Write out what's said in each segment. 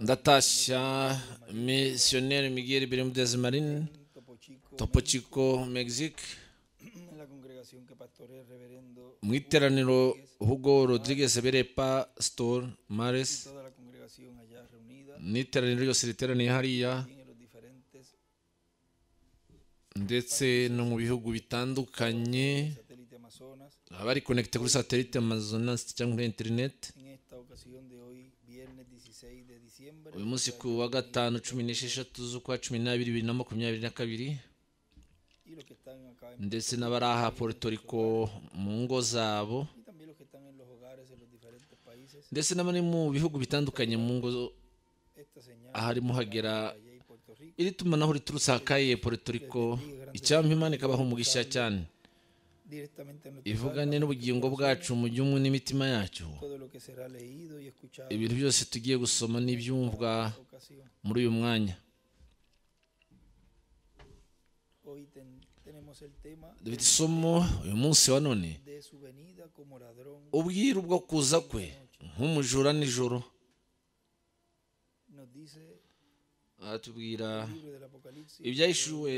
Natasha, misionero Miguel Bermúdez Marín, Topo Chico, Topo Chico, Mexico, en la congregación que pastorea el reverendo mu iteraniro Hugo Rodriguez bere Pastor Mares, toda la congregación allá reunida n'iteraniro ryose riteraniye hariya y en los diferentes ndetse no mu bihugu bitandukanye satélites amazonas. abari konekite kuri satelite Amazonas cyangwa kuri interineti En esta ocasión de hoy, viernes 16 de diciembre, uyu munsi ku wa gatanu cumi n'esheshatu z'ukwa cumi n'abiri bibiri na makumyabiri na kabiri y los que están acá en- ndetse n'abari aha Puerto Rico mu ngo zabo y también los que están en los hogares en los diferentes países, ndetse n'abari mu bihugu bitandukanye mu ngo zo- esta señal harimo hagera allá y Puerto Rico. iri tumanaho riturutse ahakaye Puerto Rico icyampa imana ikabaha umugisha cyane directamente a nuestros ivugane n'ubugingo bwacu mu by'umwe n'imitima yacu todo lo que será leído y escuchado en ibintu byose tugiye gusoma n'ibyumvwa esta ocasión. muri uyu mwanya Hoy ten- tenemos el tema dufite isomo uyu munsi wa none de su venida como ladrón. ubwiru bwo kuza kwe nk'umujura nijoro Nos dice aratubwira el libro del Apocalipsis, ibyahishuwe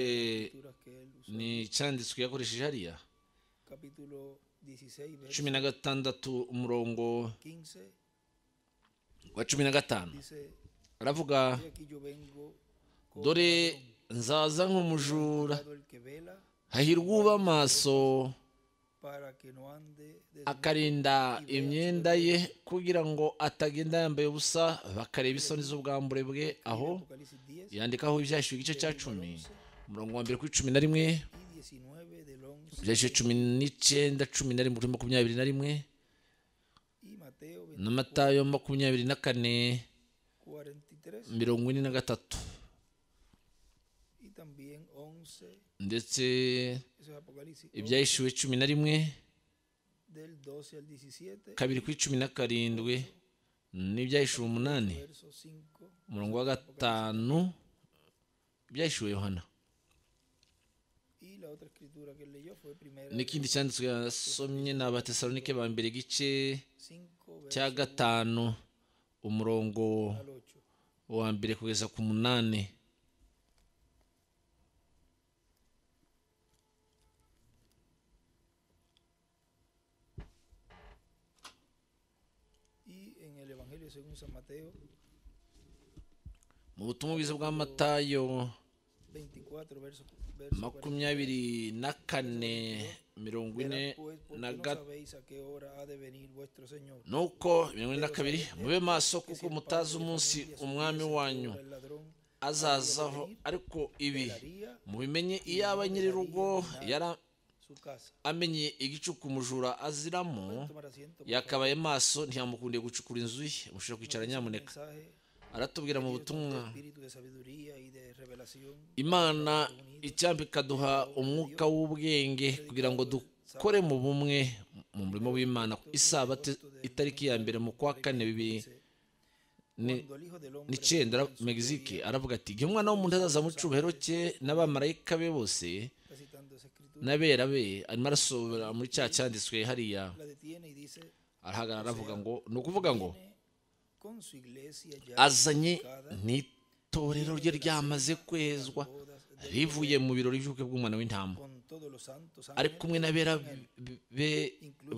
escrituras que él usó, ni icyanditswe yakoresheje hariya capítulo 16, verso cumi na gatandatu umurongo 15, wa cumi na gatanu dice, aravuga "He aquí yo vengo como dore nzaza nk'umujura todo el que vela hahirwa uba amaso para que no ande de akarinda imyenda ye kugira ngo atagenda yambaye ubusa bakareba isoni z'ubwambure bwe aho Apocalipsis 10 yandikaho ibyashyizwe igice cya cumi umurongo wa mbere kuri cumi na rimwe y 19 del 11 ibyashyizwe cumi n'icyenda cumi na rimwe kuri makumyabiri na rimwe y Mateo na matayo makumyabiri na kane 43 mirongo ine na gatatu y también 11, ndetse eso es Apocalipsis ibyahishuwe cumi na rimwe del 12 al 17, kabiri kuri cumi na karindwi n'ibyahishuwe umunani verso 5 umurongo wa gatanu ibyahishuwe yohana y la otra escritura que leyó fue primera de n'ikindi cyanditswe yasomye ni abatesalonike ba mbere igice 5 cya gatanu umurongo al 8. wa mbere kugeza ku munani Y en el Evangelio según San Mateo mu butumwa bwiza bwa matayo 24, verso, verso 40. makumyabiri na kane mirongo ine Verás, pues, porque na no gatatu sabéis a qué hora ha de venir vuestro Señor. nuko mirongo ine na kabiri mube maso kuko mutazi umunsi umwami wanyu El ladrón azazaho ariko ibi haría mubimenye iyaba nyir'urugo yara su casa. amenye igicuku umujura aziramo Tomar asiento. por favor. yakabaye maso ntiyamukundiye gucukura inzu ye mushobora kwicara nyamuneka Mensaje aratubwira mu butumwa espíritu de sabiduría y de revelación. imana icyampa ikaduha umwuka w'ubwenge kugira ngo dukore mu bumwe mu murimo w'imana isabato itariki ya mbere mu kwa kane bibiri ni- Cuando el hijo del hombre n'icyenda megizike aravuga ati igihe umwana w'umuntu azaza mu cyubahiro cye n'abamarayika be bose está citando esa escritura, n'abera be arimo arasobera muri cya cyanditswe hariya la detiene y dice arahagarara aravuga ngo ni ukuvuga ngo "Viene con su iglesia ya azanye n'itorero rye ryamaze kwezwa bodas de- rivuye mu birori by'ubukwe bw'umwana w'intama con todos los santos ari ángeles, kumwe n'abera be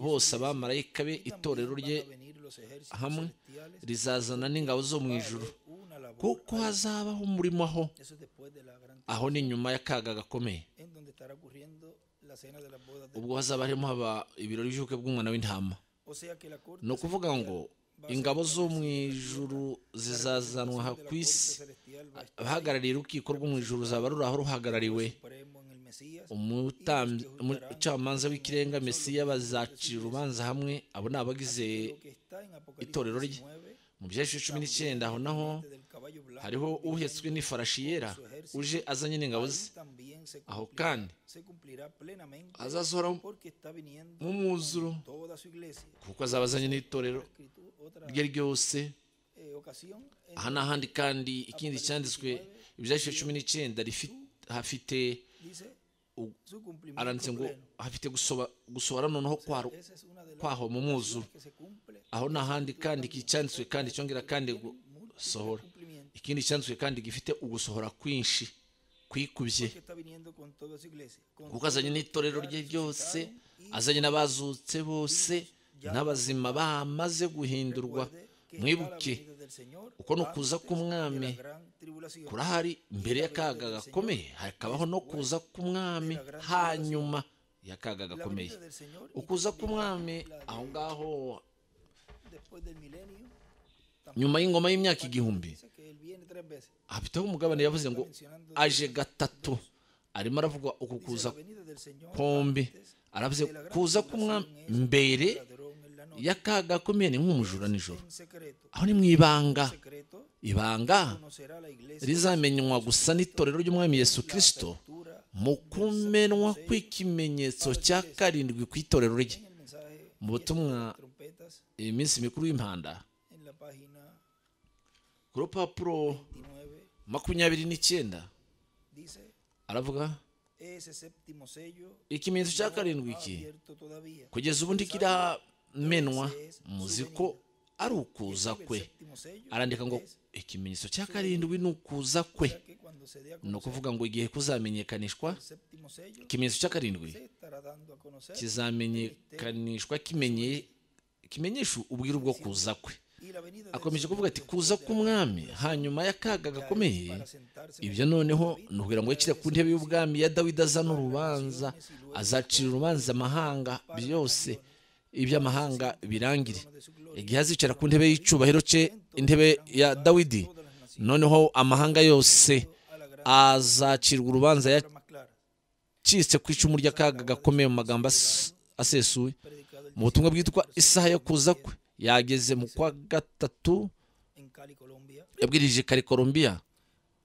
bose abamarayika be y también itorero van rye a venir los ejércitos hamwe celestiales rizazana n'ingabo zo mu para ijuru hacer una labor kuko ahí". hazabaho umurimo aho eso es después de la gran aho ni nyuma y'akaga gakomeye en donde estará ocurriendo la cena de las bodas de- ubwo hazaba harimo haba ibirori by'ubukwe bw'umwana w'intama o sea que la corte ni ukuvuga ngo ingabo zo mu ijuru zizazanwa aha ku isi celestial va a abahagarariye urukiko rwo mu ijuru ruzaba ruraho ruhagarariwe supremo en el Mesías umutambyi umu- umucamanza w'ikirenga mesiya bazacira urubanza hamwe abo ni abagize lo que está en itorero Apocalipsis rye. 19 mu byahishu cumi n'icyenda aho naho del caballo blanco hariho uhetswe n'ifarashi yera uje azanye n'ingabo ze también se aho cumplirá, kandi se cumplirá plenamente azasohora porque está viniendo nk'umwuzuro toda su iglesia kuko azaba azanye n'itorero Escritu- otra rye ryose eh, ocasión en aha n'ahandi kandi ikindi cyanditswe ibyahishu cumi n'icyenda rifi- hafite dice u- su cumplimiento aranditse ngo pleno. hafite gusoba- gusohora noneho kwaro Esa es una de las kwaho mu mwuzuro que se cumple aho ni ahandi kandi iki cyanditswe kandi cyongera kandi ngo sohora cumplimiento. ikindi cyanzwe kandi gifite ugusohora kwinshi kwikubye Porque está viniendo con toda su iglesia. Con kuko azanye n'itorero rye ryose azanye n'abazutse bose n'abazima bamaze guhindurwa mwibuke uko ni ukuza k'umwami kurahari mbere y'akaga gakomeye hakabaho no kuza k'umwami hanyuma y'akaga gakomeye ukuza k'umwami aho ngaho nyuma y'ingoma y'imyaka igihumbi abitaho umugabane yavuze ngo aje gatatu arimo aravuga uku kuza pombi aravuze kuza k'umwami mbere y'akaga gakomeye ni nk'umujura nijoro aho ni mu ibanga ibanga rizamenywa gusa n'itorero ry'umwami yesu kirisito mu kumenwa kw'ikimenyetso cya karindwi ku itorero rye mu butumwa iyi minsi mikuru y'impanda en la página ku rupapuro 29 makumyabiri n'icyenda dice aravuga ese séptimo sello ikimenyetso cya karindwi ha iki abierto todavía kugeza ubundi kiramenwa muzi ko ari ukuza kwe séptimo sello arandika ngo ikimenyetso cya karindwi ni ukuza kwe que cuando se dé a ni conocer ukuvuga ngo igihe kuzamenyekanishwa el séptimo sello ikimenyetso cya karindwi se estará dando a conocer kizamenyekanishwa kimenye kimenyesha ubwiru bwo kuza kwe y la venida del akomeje Señor kuvuga ati kuza k'umwami hanyuma y'akaga gakomeye para sentarse en ibyo noneho ni ukugira ngo yicire ku ntebe y'ubwami ya dawidi azana urubanza azacira urubanza amahanga byose iby'amahanga birangire de su gloria igihe azicara ku ntebe y'icyubahiro cye intebe ya dawidi noneho amahanga yose a la gran azacirwa urubanza más clara yacitse ku icumu ry'akaga gakomeye mu magambo as- asesuye predicado el mu butumwa bwitwa isaha yo kuza kwe yageze mu kwa gatatu en Cali Colombia yabwirije kare colombiya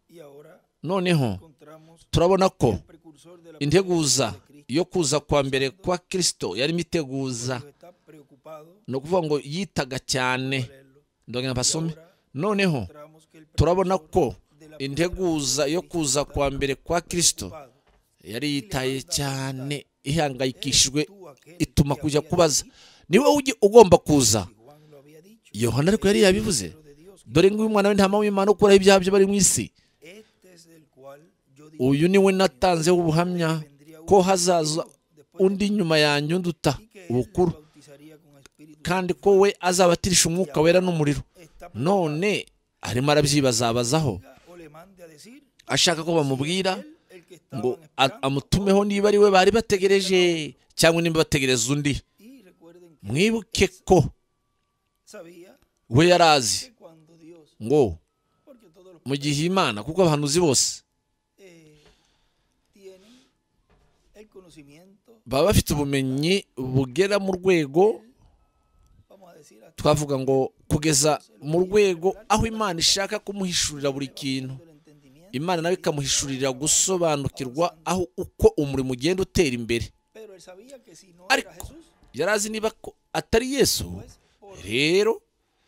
y ahora noneho encontramos turabona ko el precursor de la integuza yo kuza kwa mbere kwa kirisito yarimo iteguza que está preocupado ni ukuvuga ngo yitaga cyane leerlo. ndongera basome noneho turabona ko integuza yo kuza kwa mbere kwa kirisito yari yitaye cyane ihangayikishijwe ituma kujya kubaza niwe ujye ugomba kuza Juan lo había dicho. yohana ariko yari yabivuze Pero de Dios, dore nguyu umwana w'intama w'imana ukuraho ibyaha by'abari mu isi este es el cual yo dije uyu niwe natanzeho ubuhamya ko hazaza undi nyuma yanjye unduta que él ubukuru los bautizaría con espíritu. kandi ko we azabatirisha umwuka wera n'umuriro Está none arimo arabyibazabazaho preparada o le mande a decir ashaka ko bamubwira él el que estaban ngo a- esperando. amutumeho niba ari we bari bategereje cyangwa niba bategereza undi Y recuerden que mwibuke ko sabía we yari azi que cuando Dios, ngo porque todos los mu gihe imana kuko abahanuzi bose eh, tienen el conocimiento, baba bafite ubumenyi bugera mu rwego vamos a decir, hasta twavuga ngo kugeza mu rwego aho imana ishaka kumuhishurira buri kintu el entendimiento, imana nawe ikamuhishurira gusobanukirwa aho uko umurimo ugenda utera imbere pero él sabía que si no Arco. era Jesús, yari azi niba ko atari yesu pues por rero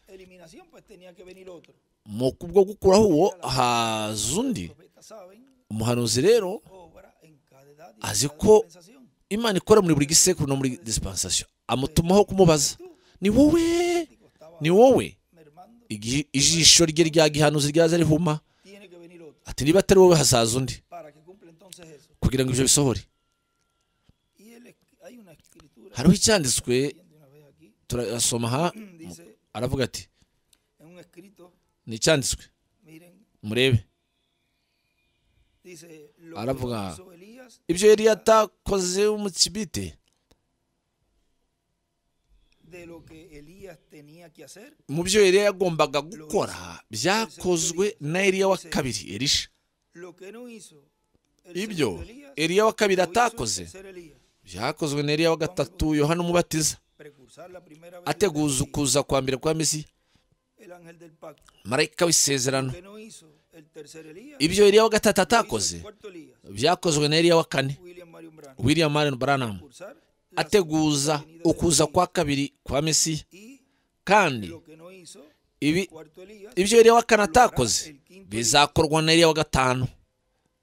eliminación pues tenía que venir otro. mu kubwo gukuraho uwo haza undi Los profetas saben umuhanuzi rero obra en cada edad y Así en cada co- dispensación. imana ikora muri buri gisekuru no muri dispensation amutumaho kumubaza ni wowe Digo, estaba ni wowe mermando, igihe ijisho rye rya gihanuzi ryaza rihuma tiene que venir otro ati niba atari wowe hazaza undi para que cumpla entonces eso. kugira ngo ibyo bisohore Y él es- hay una escritura hariho icyanditswe leyendo una vez aquí, turasoma aha dice aravuga ati en un escrito, ni icyanditswe miren, murebe dice lo Ahora que ponga- hizo Elías ibyo yari yatakoze umukibite de lo que Elías tenía que hacer. mu byo yari yagombaga gukora byakozwe na Eliya wa kabiri erisha Lo que no hizo el ibyo segundo Elías, Eliya wa kabiri lo hizo el atakoze tercer Elías. byakozwe na Eliya wa gatatu yohana umubatiza Precursar la primera vez ateguza ukuza kwa mbere kwa mesiya el ángel del pacto. marayika w'isezerano que no hizo el tercer Elías. ibyo Eliya wa gatatu lo hizo atakoze el cuarto Elías, byakozwe na Eliya wa kane William Marion Branham. William Marion Branham Cursar la segunda ateguza venida de ukuza Elías. kwa kabiri kwa mesiya Y kandi lo que no hizo ibi cuarto Elías. ibyo Eliya wa kane atakoze bizakorwa na Eliya wa gatanu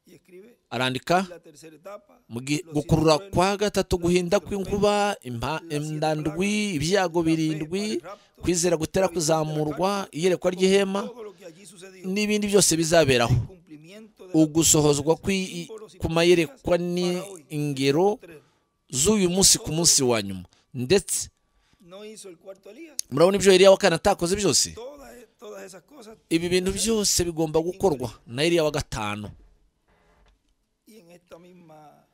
Y escribe arandika la tercera etapa. mu gi- los gukurura siete kwa truenos, gatatu guhinda kw'inkuba impa- indandwi ibyago birindwi kwizera gutera kuzamurwa iyerekwa ry'ihema todo lo que allí n'ibindi byose bizaberaho ugusohozwa kw'i- ku mayerekwa ni ingero z'uyu munsi ku munsi wa nyuma ndetse no hizo el cuarto Elías. murabona ibyo Eliya wa kane atakoze byose Todas, todas esas cosas. ibi bintu byose bigomba gukorwa na Eliya wa gatanu Y en esta misma,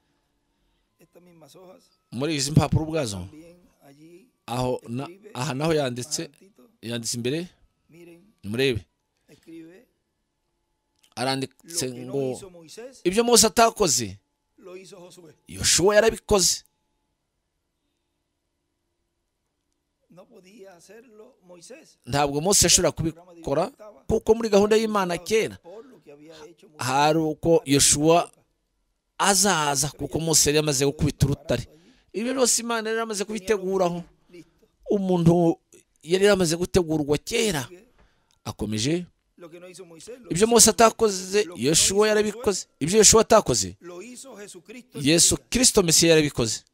estas mismas hojas, muri izi mpapuro ubwazo bien allí, aho na- aha naho yanditse adelantito, yanditse imbere miren, nimurebe escribe lo aranditse que ngo no hizo Moisés, ibyo Mose atakoze lo hizo Josué. Yoshuwa yarabikoze No podía hacerlo Moisés. ntabwo Mose yashobora kubikora kuko muri gahunda y'Imana kera Por lo que había hecho Moisés. hari uko Yoshuwa azaza kuko Mose yari yamaze gukubita urutare ibyo byose Imana yari yamaze kubiteguraho Listo. umuntu yari yamaze gutegurwa kera akomeje Lo que no hizo Moisés, lo, ibyo hizo, Mose atakoze Yoshuwa yarabikoze ibyo Yoshuwa atakoze lo hizo Jesucristo. en Yesu vida. Kristo Mesiya yarabikoze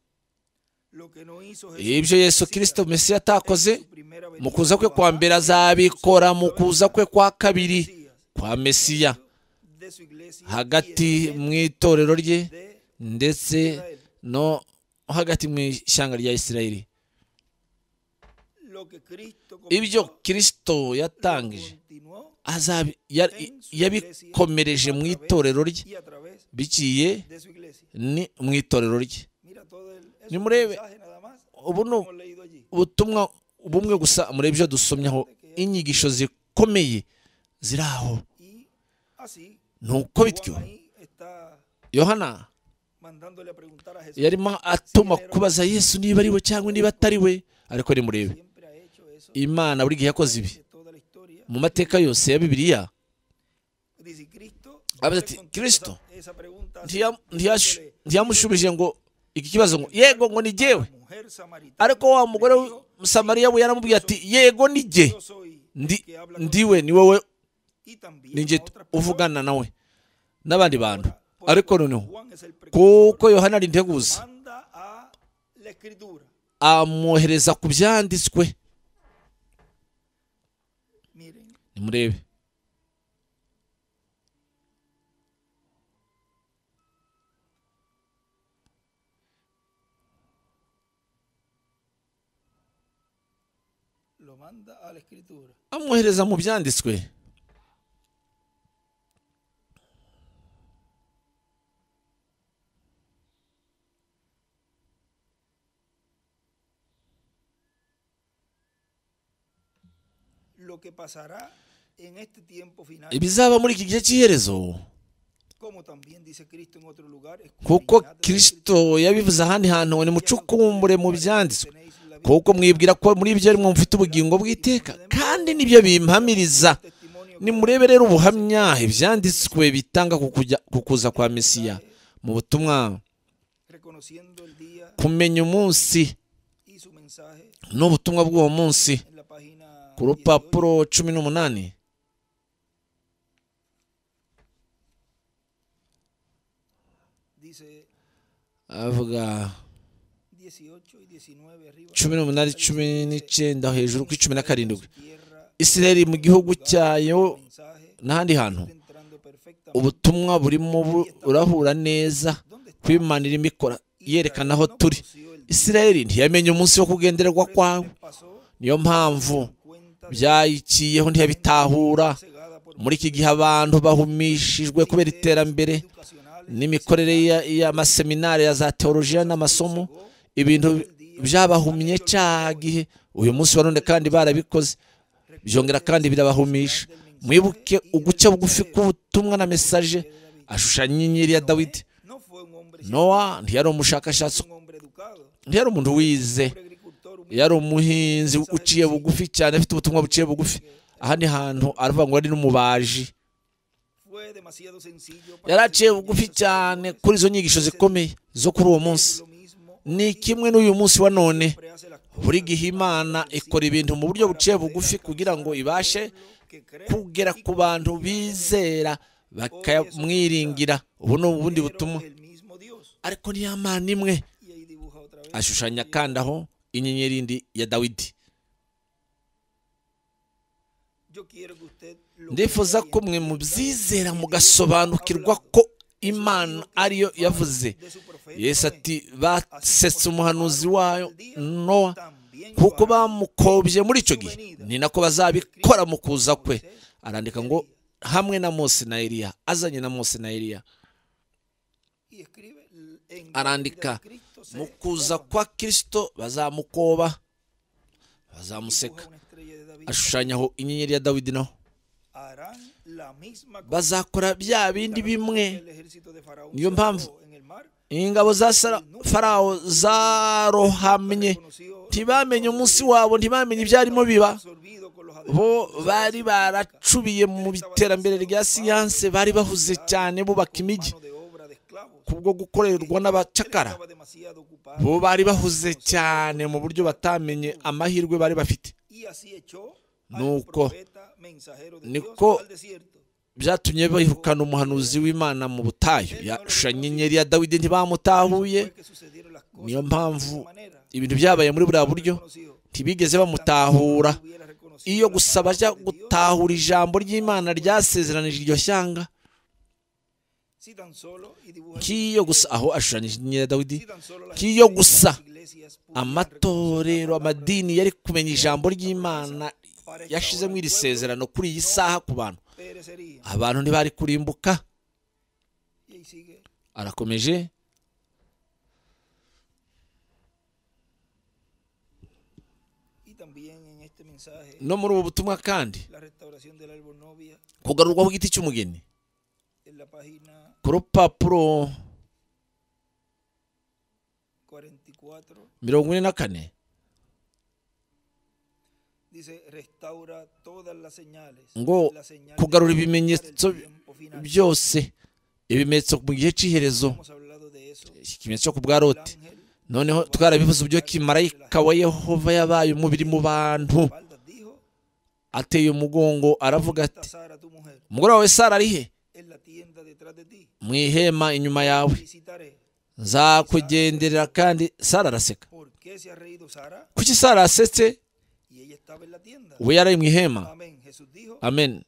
Lo que no hizo ibyo Yesu Kristo Mesiya atakoze su primera mu venida. kuza kwe kwa mbere azabikora mu kuza kwe kwa kabiri kwa Mesiya de su iglesia hagati y el mu itorero rye de ndetse no hagati mu ishyanga rya Isirayeli lo que Cristo ibyo comenzó, Kristo lo yatangije continuó azabi- ya- yabikomereje mu itorero rye y a través biciye de su iglesia. ni mu itorero rye Mira todo el es Ni un murebe. mensaje nada más ubu ni hemos leído allí. ubutumwa bumwe gusa muri ibyo dusomyeho inyigisho zikomeye ziri aho Y así ni uko bityo Juan ahí está yohana mandándole a preguntar a Jesús. yarimo atuma kubaza yesu niba ari we cyangwa niba atari we ariko nimurebe Siempre ha hecho eso imana buri gihe yakoze ibi de toda la historia. mu mateka yose ya bibiliya Dice Cristo. A no le ver, ti- contestó Cristo. esa- Esa pregunta así, ntiya- ntiyash- diciéndole, ntiyamushubije ngo iki kibazo ngo yego ngo ni jyewe "La mujer samaritana ariko wa mugore le dijo, w'umusamariya we yaramubwiye ati yego ni jye "Yo soy el ndi que habla ndi contigo", we ni wowe y también ni a jye otras personas. uvugana nawe n'abandi bantu Ahora, por ariko cuanto noneho Juan es el precursor, kuko yohana ari integuza manda a la escritura. amwohereza ku byanditswe Miren, nimurebe lo manda a la escritura. amwohereza mu byanditswe Lo que pasará en este tiempo final, ibizaba muri iki gihe cy'iherezo como también dice Cristo en otro lugar, kuko escudriñad las kirisito yabivuze ahandi hantu ngo nimucukumbure mu byanditswe tenéis la vida, kuko mwibwira ko muri ibyo arimo mufite ubugingo bw'iteka kandi nibyo bimpamiriza testimonio nimurebe rero ubuhamya ibyanditswe bitanga ku kujya- ku kuza kwa mesiya mu butumwa reconociendo el día kumenya umunsi y su mensaje n'ubutumwa bw'uwo munsi en la página ku rupapuro cumi n'umunani dice avuga 18 y 19 arriba. cumi n'umunani cumi n'icyenda hejuru kuri cumi na karindwi Tierra, isirayeli mu gihugu cyayo mensaje, n'ahandi hantu entrando perfectamente. ubutumwa burimo burahura neza ¿Dónde está? kuko Imana irimo ikora yerekana aho No turi conoció el isirayeli ntiyamenye umunsi wo kugendererwa kwawe día, pasó niyo mpamvu cuenta byayikiyeho ntiyabitahura cegada por muri iki gihe abantu bahumishijwe kubera iterambere educacionales. n'imikorere ya- y'amaseminari ya za teolojiya n'amasomo ibintu byabahumye cya gihe uyu munsi wa none kandi barabikoze byongera kandi birabahumisha mwibuke uguce bugufi k'ubutumwa na mesaje ashushanya inyenyeri ya dawidi No fue un hombre nowa ntiyari umushakashatsi un hombre educado, ntiyari umuntu wize un agricultor, un yari umuhinzi uciye bugufi cyane afite ubutumwa buciye bugufi aha ni hantu aravuga ngo ari n'umubaji fue demasiado sencillo para yari aciye enseñar bugufi esas cyane cosas. kuri izo nyigisho zikomeye zo kuri uwo munsi Lo mismo ni kimwe n'uyu munsi wa none siempre hace las cosas buri gihe imana ikora ibintu mu buryo buciye bugufi kugira ngo ibashe que cree kugera ku bantu bizera bakamwiringira ubu ni ubundi butumwa el mismo Dios. ariko ni ya mana imwe Y ahí dibuja otra vez ashushanya kandi aho inyenyeri indi ya dawidi ndifuza ko mwe mubyizera mugasobanukirwa ko imana ariyo yavuze yesu ati basetse umuhanuzi wayo nowa kuko bamukobye muri icyo gihe ni nako bazabikora mu kuza kwe arandika ngo hamwe na mose na eliya azanye na mose na eliya arandika mu kuza kwa kirisito bazamukoba bazamuseka ashushanyaho inyenyeri ya dawidi naho bazakora bya bindi bimwe niyo mpamvu ingabo za Sara- farawo zarohamye ntibamenye umunsi wabo ntibamenye ibyarimo biba bo bari baracubiye mu iterambere rya siyanse bari bahuze cyane bubaka imijyi kubwo gukorerwa n'abacakara bo bari bahuze cyane mu buryo batamenye amahirwe bari bafite nuko niko niko byatumye bahukana umuhanuzi w'imana mu butayu yashushanyo inyenyeri ya dawidi ntibamutahuye niyo niyo mpamvu mpamvu ibintu byabaye muri buriya buryo ntibigeze bamutahura iyo gusa bajya gutahura ijambo ry'imana ryasezeranije iryo shyanga k'iyo gusa aho ashushanyije inyenyeri ya dawidi kiyo gusa amatorero amadini yari kumenya ijambo ry'imana yashizemo iri sezerano kuri iyi saha ku bantu abantu ntibari kurimbuka arakomeje no muri ubu butumwa kandi kugarurwaho igiti cy'umugeni ku rupapuro mirongo ine na kane ngo kugarura ibimenyetso byose ibimenyetso mu gihe cy'iherezo ikimenyetso cyo ku bwa lote noneho twarabivuze uburyo kimarayika wa yehova yabaye umubiri mu bantu ateye umugongo aravuga ati umugore wawe sara ari he mu ihema inyuma yawe nzakugenderera kandi sara araseka kuki sara yasetse we yari mu ihema amen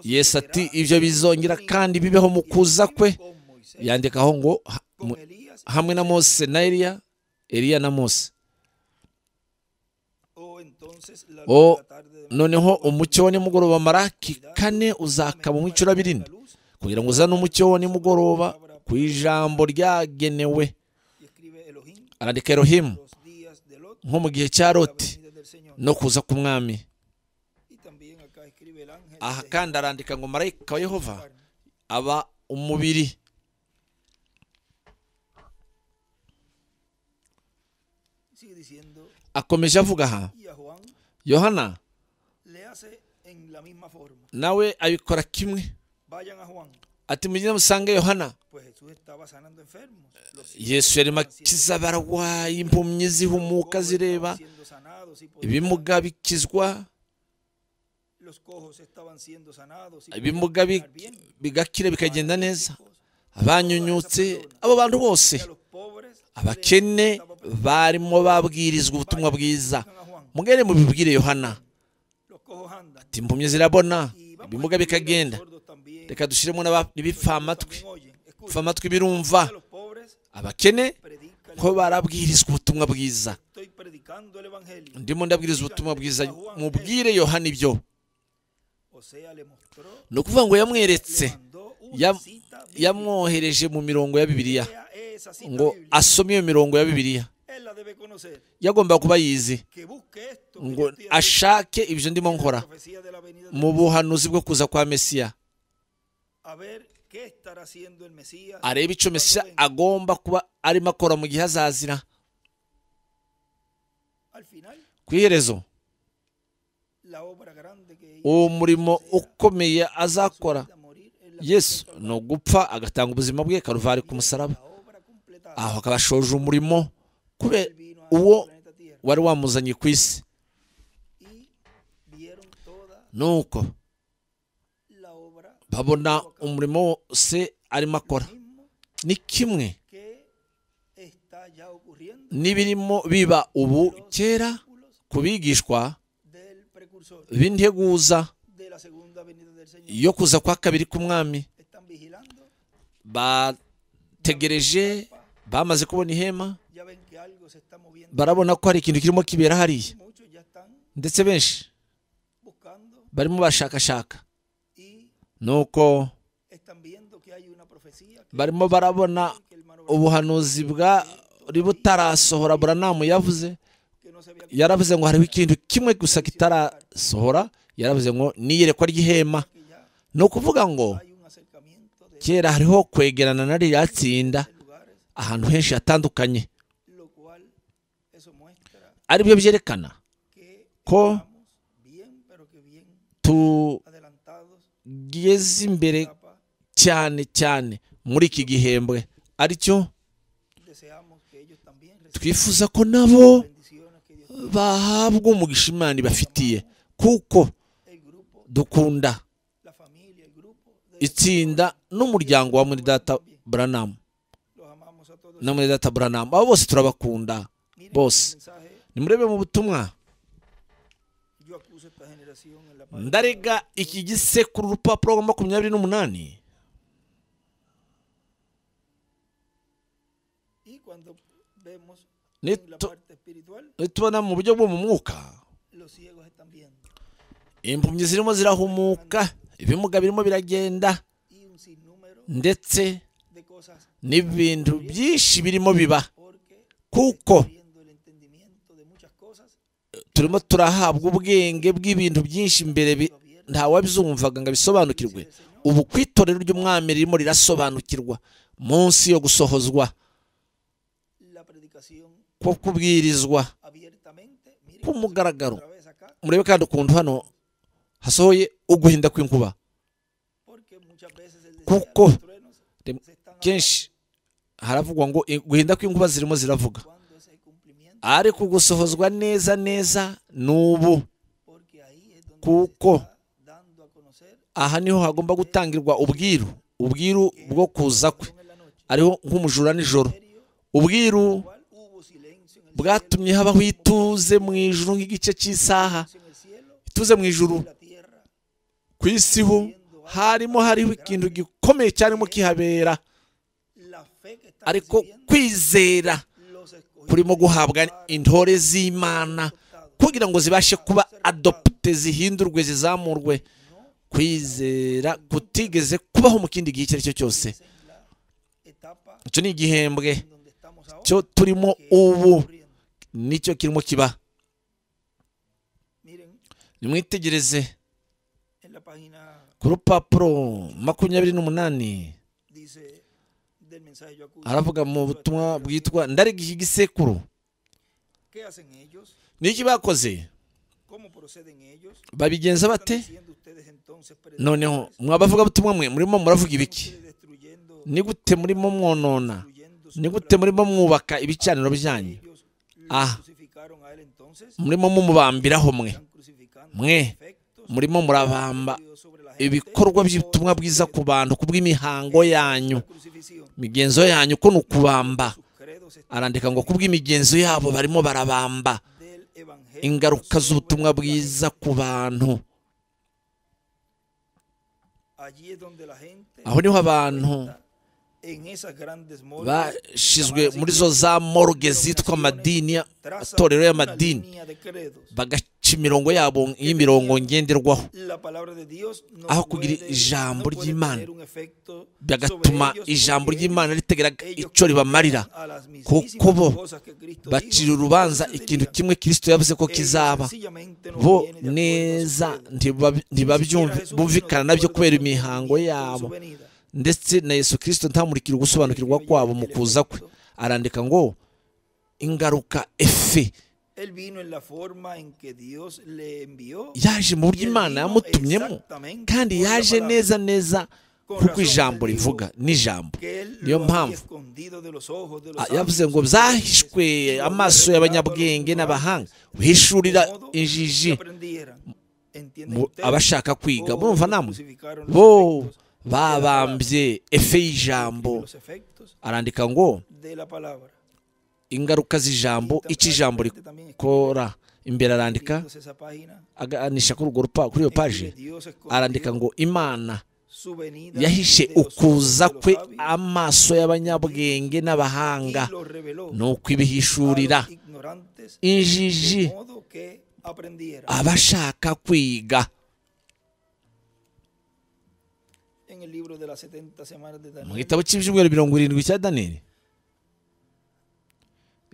yesu ati ibyo bizongera kandi bibeho mu kuza kwe yandikaho ngo ha- mu- hamwe na mose na eliya eliya na mose o noneho umucyo wa nimugoroba maraki kane uzakaba mu icurabirinda kugira ngo uzane umucyo wa nimugoroba ku ijambo ryagenewe arandika erohimu nko mu gihe cya loti no kuza k'umwami aha kandi arandika ngo marayika wa yehova aba umubiri akomeje avuga aha yohana nawe abikora kimwe ati mugende musange yohana yesu yarimo akiza abarwayi impumyi zihumuka zireba ibimuga bikizwa ibimuga bi- bigakira bikagenda neza abanyunyutse abo bantu bose abakene barimo babwirizwa ubutumwa bwiza mugere mubibwire yohana ati impumyi zirabona ibimuga bikagenda reka dushyiremo n'aba- n'ibipfamatwi ipfamatwi birumva abakene ko barabwirizwa ubutumwa bwiza ndimo ndabwiriza ubutumwa bwiza mubwire yohana ibyo ni ukuvuga ngo yamweretse Yam- yamwohereje mu mirongo ya bibiliya ngo ngo asome iyo mirongo ya bibiliya yagomba kuba yizi ngo ashake ibyo ndimo nkora mu buhanuzi bwo kuza kwa mesiya arebe icyo mesiya agomba kuba arimo akora mu gihe azazira ku iherezo uwo murimo ukomeye azakora yesu ni ugupfa agatanga ubuzima bwe karuvari ku musaraba aho akaba ashoje umurimo kubera uwo wari wamuzanye ku isi nuko babona umurimo wose arimo akora ni kimwe n'ibirimo biba ubu kera ku bigishwa b'integuza Señor yo kuza kwa kabiri k'umwami están vigilando, bategereje bamaze kubona ihema ya ven que algo se está moviendo. barabona ko hari ikintu kirimo kibera hariya Muchos ya están ndetse benshi buscando barimo bashakashaka y nuko están viendo que hay una profecía que, barimo barabona que el hermano ubuhanuzi bwari butarasohora buranamu yavuze que no se había yaravuze ngo hariho ikintu kimwe gusa kitarasohora yaravuze ngo n'iyerekwa ry'ihema que ya ni ukuvuga ngo hay un acercamiento de kera hariho kwegerana na ririya tsinda lugares, ahantu henshi hatandukanye lo cual eso muestra aribyo byerekana que ko estamos bien, pero que bien adelantados tugeze imbere etapa. cyane cyane muri iki gihembwe aricyo Deseamos que ellos también reciban twifuza ko nabo bendiciones que Dios bahabwa umugisha imana ibafitiye kuko el grupo, dukunda la familia, el grupo de itsinda n'umuryango wa muri data buranamu los amamos a todos. na muri data buranamu abo bose turabakunda Miren bose el mensaje, nimurebe mu butumwa yo acuso a esta generación en la palabra. ndarega iki gisekuru urupapuro rwa makumyabiri n'umunani Y cuando vemos Ni en la to- parte espiritual, tubona mu buryo bwo mu mwuka los ciegos están viendo impumyi zirimo zirahumuka ibimuga birimo biragenda y un sinnúmero ndetse de cosas n'ibintu byinshi birimo biba porque kuko viendo el entendimiento de muchas cosas, turimo turahabwa ubwenge bw'ibintu byinshi imbere bi- ntawabyumvaga ngo abisobanukirwe ubu ku itorero ry'umwami ririmo rirasobanukirwa munsi yo gusohozwa la predicación ko kubwirizwa abiertamente, miren k'umugaragaro otra vez acá, murebe kandi ukuntu hano hasohoye uguhinda kw'inkuba porque muchas veces el desierto, los truenos Tem- se están kenshi haravugwa ngo "I- guhinda kw'inkuba zirimo ziravuga hablando. ¿Cuándo es el cumplimiento? ariko gusohozwa neza neza n'ubu Porque ahí es donde Kuko. se está dando a conocer aha niho hagomba gutangirwa ubwiru ubwiru bwo kuza kwe en la noche. ariho nk'umujura nijoro Misterio, ubwiru cual hubo silencio en el bwatumye cielo, habaho ituze mu ijuru nk'igice cy'isaha silencio en el cielo, ituze mu ijuru en la tierra, ku isi ho harimo hariho ikintu gikomeye cyarimo kihabera la fe que está ariko kwizera los escogidos kurimo guhabwa intore z'imana adoptados, kugira ngo zibashe kuba adopte zihindurwe zizamurwe no kwizera kutigeze kubaho mu kindi gihe icyo ari cyo cyose es en la etapa icyo ni igihembwe en donde estamos ahora. cyo turimo que está ubu ocurriendo. nicyo kirimo kiba Miren nimwitegereze en la página ku rupapuro makumyabiri n'umunani dice del mensaje yo acuso. haravuga mu butumwa bwitwa ndarega iki gisekuru ¿Qué hacen ellos? niki bakoze ¿Cómo proceden ellos? ¿Qué babigenza están bate diciendo ustedes entonces, noneho predicadores? mwabavuga butumwa mwe murimo muravuga ¿Están ibiki ustedes destruyendo- ni gute murimo mwonona destruyendo su ni gute obra? murimo mwubaka ibicaniro byanyu Ellos lo Ah. crucificaron a él entonces, murimo mumubambiraho mwe están crucificando Mwe, sus efectos, murimo murabamba Dios sobre la gente, ibikorwa por by'ubutumwa bwiza ku bantu kubw'imihango la yanyu crucifixión. imigenzo yanyu ko ni ukubamba Sus credos están arandika ngo kubw'imigenzo yabo barimo barabamba del evangelio ingaruka sobre z'ubutumwa la gente. bwiza ku bantu Allí es donde la gente aho niho abantu en esas grandes morgues, bashizwe llamadas muri zo za morgue zitwa amadini ya- amatorero y'amadini línea de credos. bagaca imirongo yabo y'imirongo ngenderwaho La palabra de Dios no aho puede, kugira ijambo no puede ry'Imana. tener un efecto bigatuma sobre ellos ijambo porque ry'imana ritegera ellos icyo ribamarira condenan a las mismísimas kuko bo cosas que Cristo bacira dijo, urubanza entonces ikintu dirían, kimwe kirisito yavuze ko ellos kizaba sencillamente no bo vienen de acuerdo a su neza credo. ntibabi- ntibabyumva Jesús bumvikana vino de nabyo acuerdo kubera con el imihango entendimiento de su yabo venida. ndetse na yesu kirisito ntamurikira ugusobanukirwa kwabo mu kuza kwe arandika ngo ingaruka efe Él vino en la forma en que Dios le envió. yaje mu buryo y él imana vino yamutumyemo exactamente kandi por la yaje palabra neza neza kuko ijambo rivuga n'ijambo que él niyo lo había mpamvu escondido de los ojos de los Ah, sabios, yavuze ngo de los byahishwe reyes, y lo había amaso revelado a los y'abanyabwenge ignorantes, n'abahanga de uhishurira modo que injiji aprendieran. ¿Entienden mu- ustedes? abashaka kwiga Oh, murumva namwe crucificaron los bo efectos de la palabra, babambye efe y'ijambo de los efectos arandika ngo de la palabra. ingaruka z'ijambo icyo ijambo rikora imbere arandika escribiéndose esa página, aganisha kuri urwo rupa kuri iyo en que paji Dios escogió arandika ngo imana su venida yahishe de los ojos de ukuza los kwe sabios amaso y'abanyabwenge n'abahanga y lo reveló ni a los ukwibihishurira ignorantes injiji de modo que aprendieran. abashaka kwiga En el libro de las 70 semanas de mu Daniel, gitabo cy'ibyumweru mirongo irindwi cya daniyeli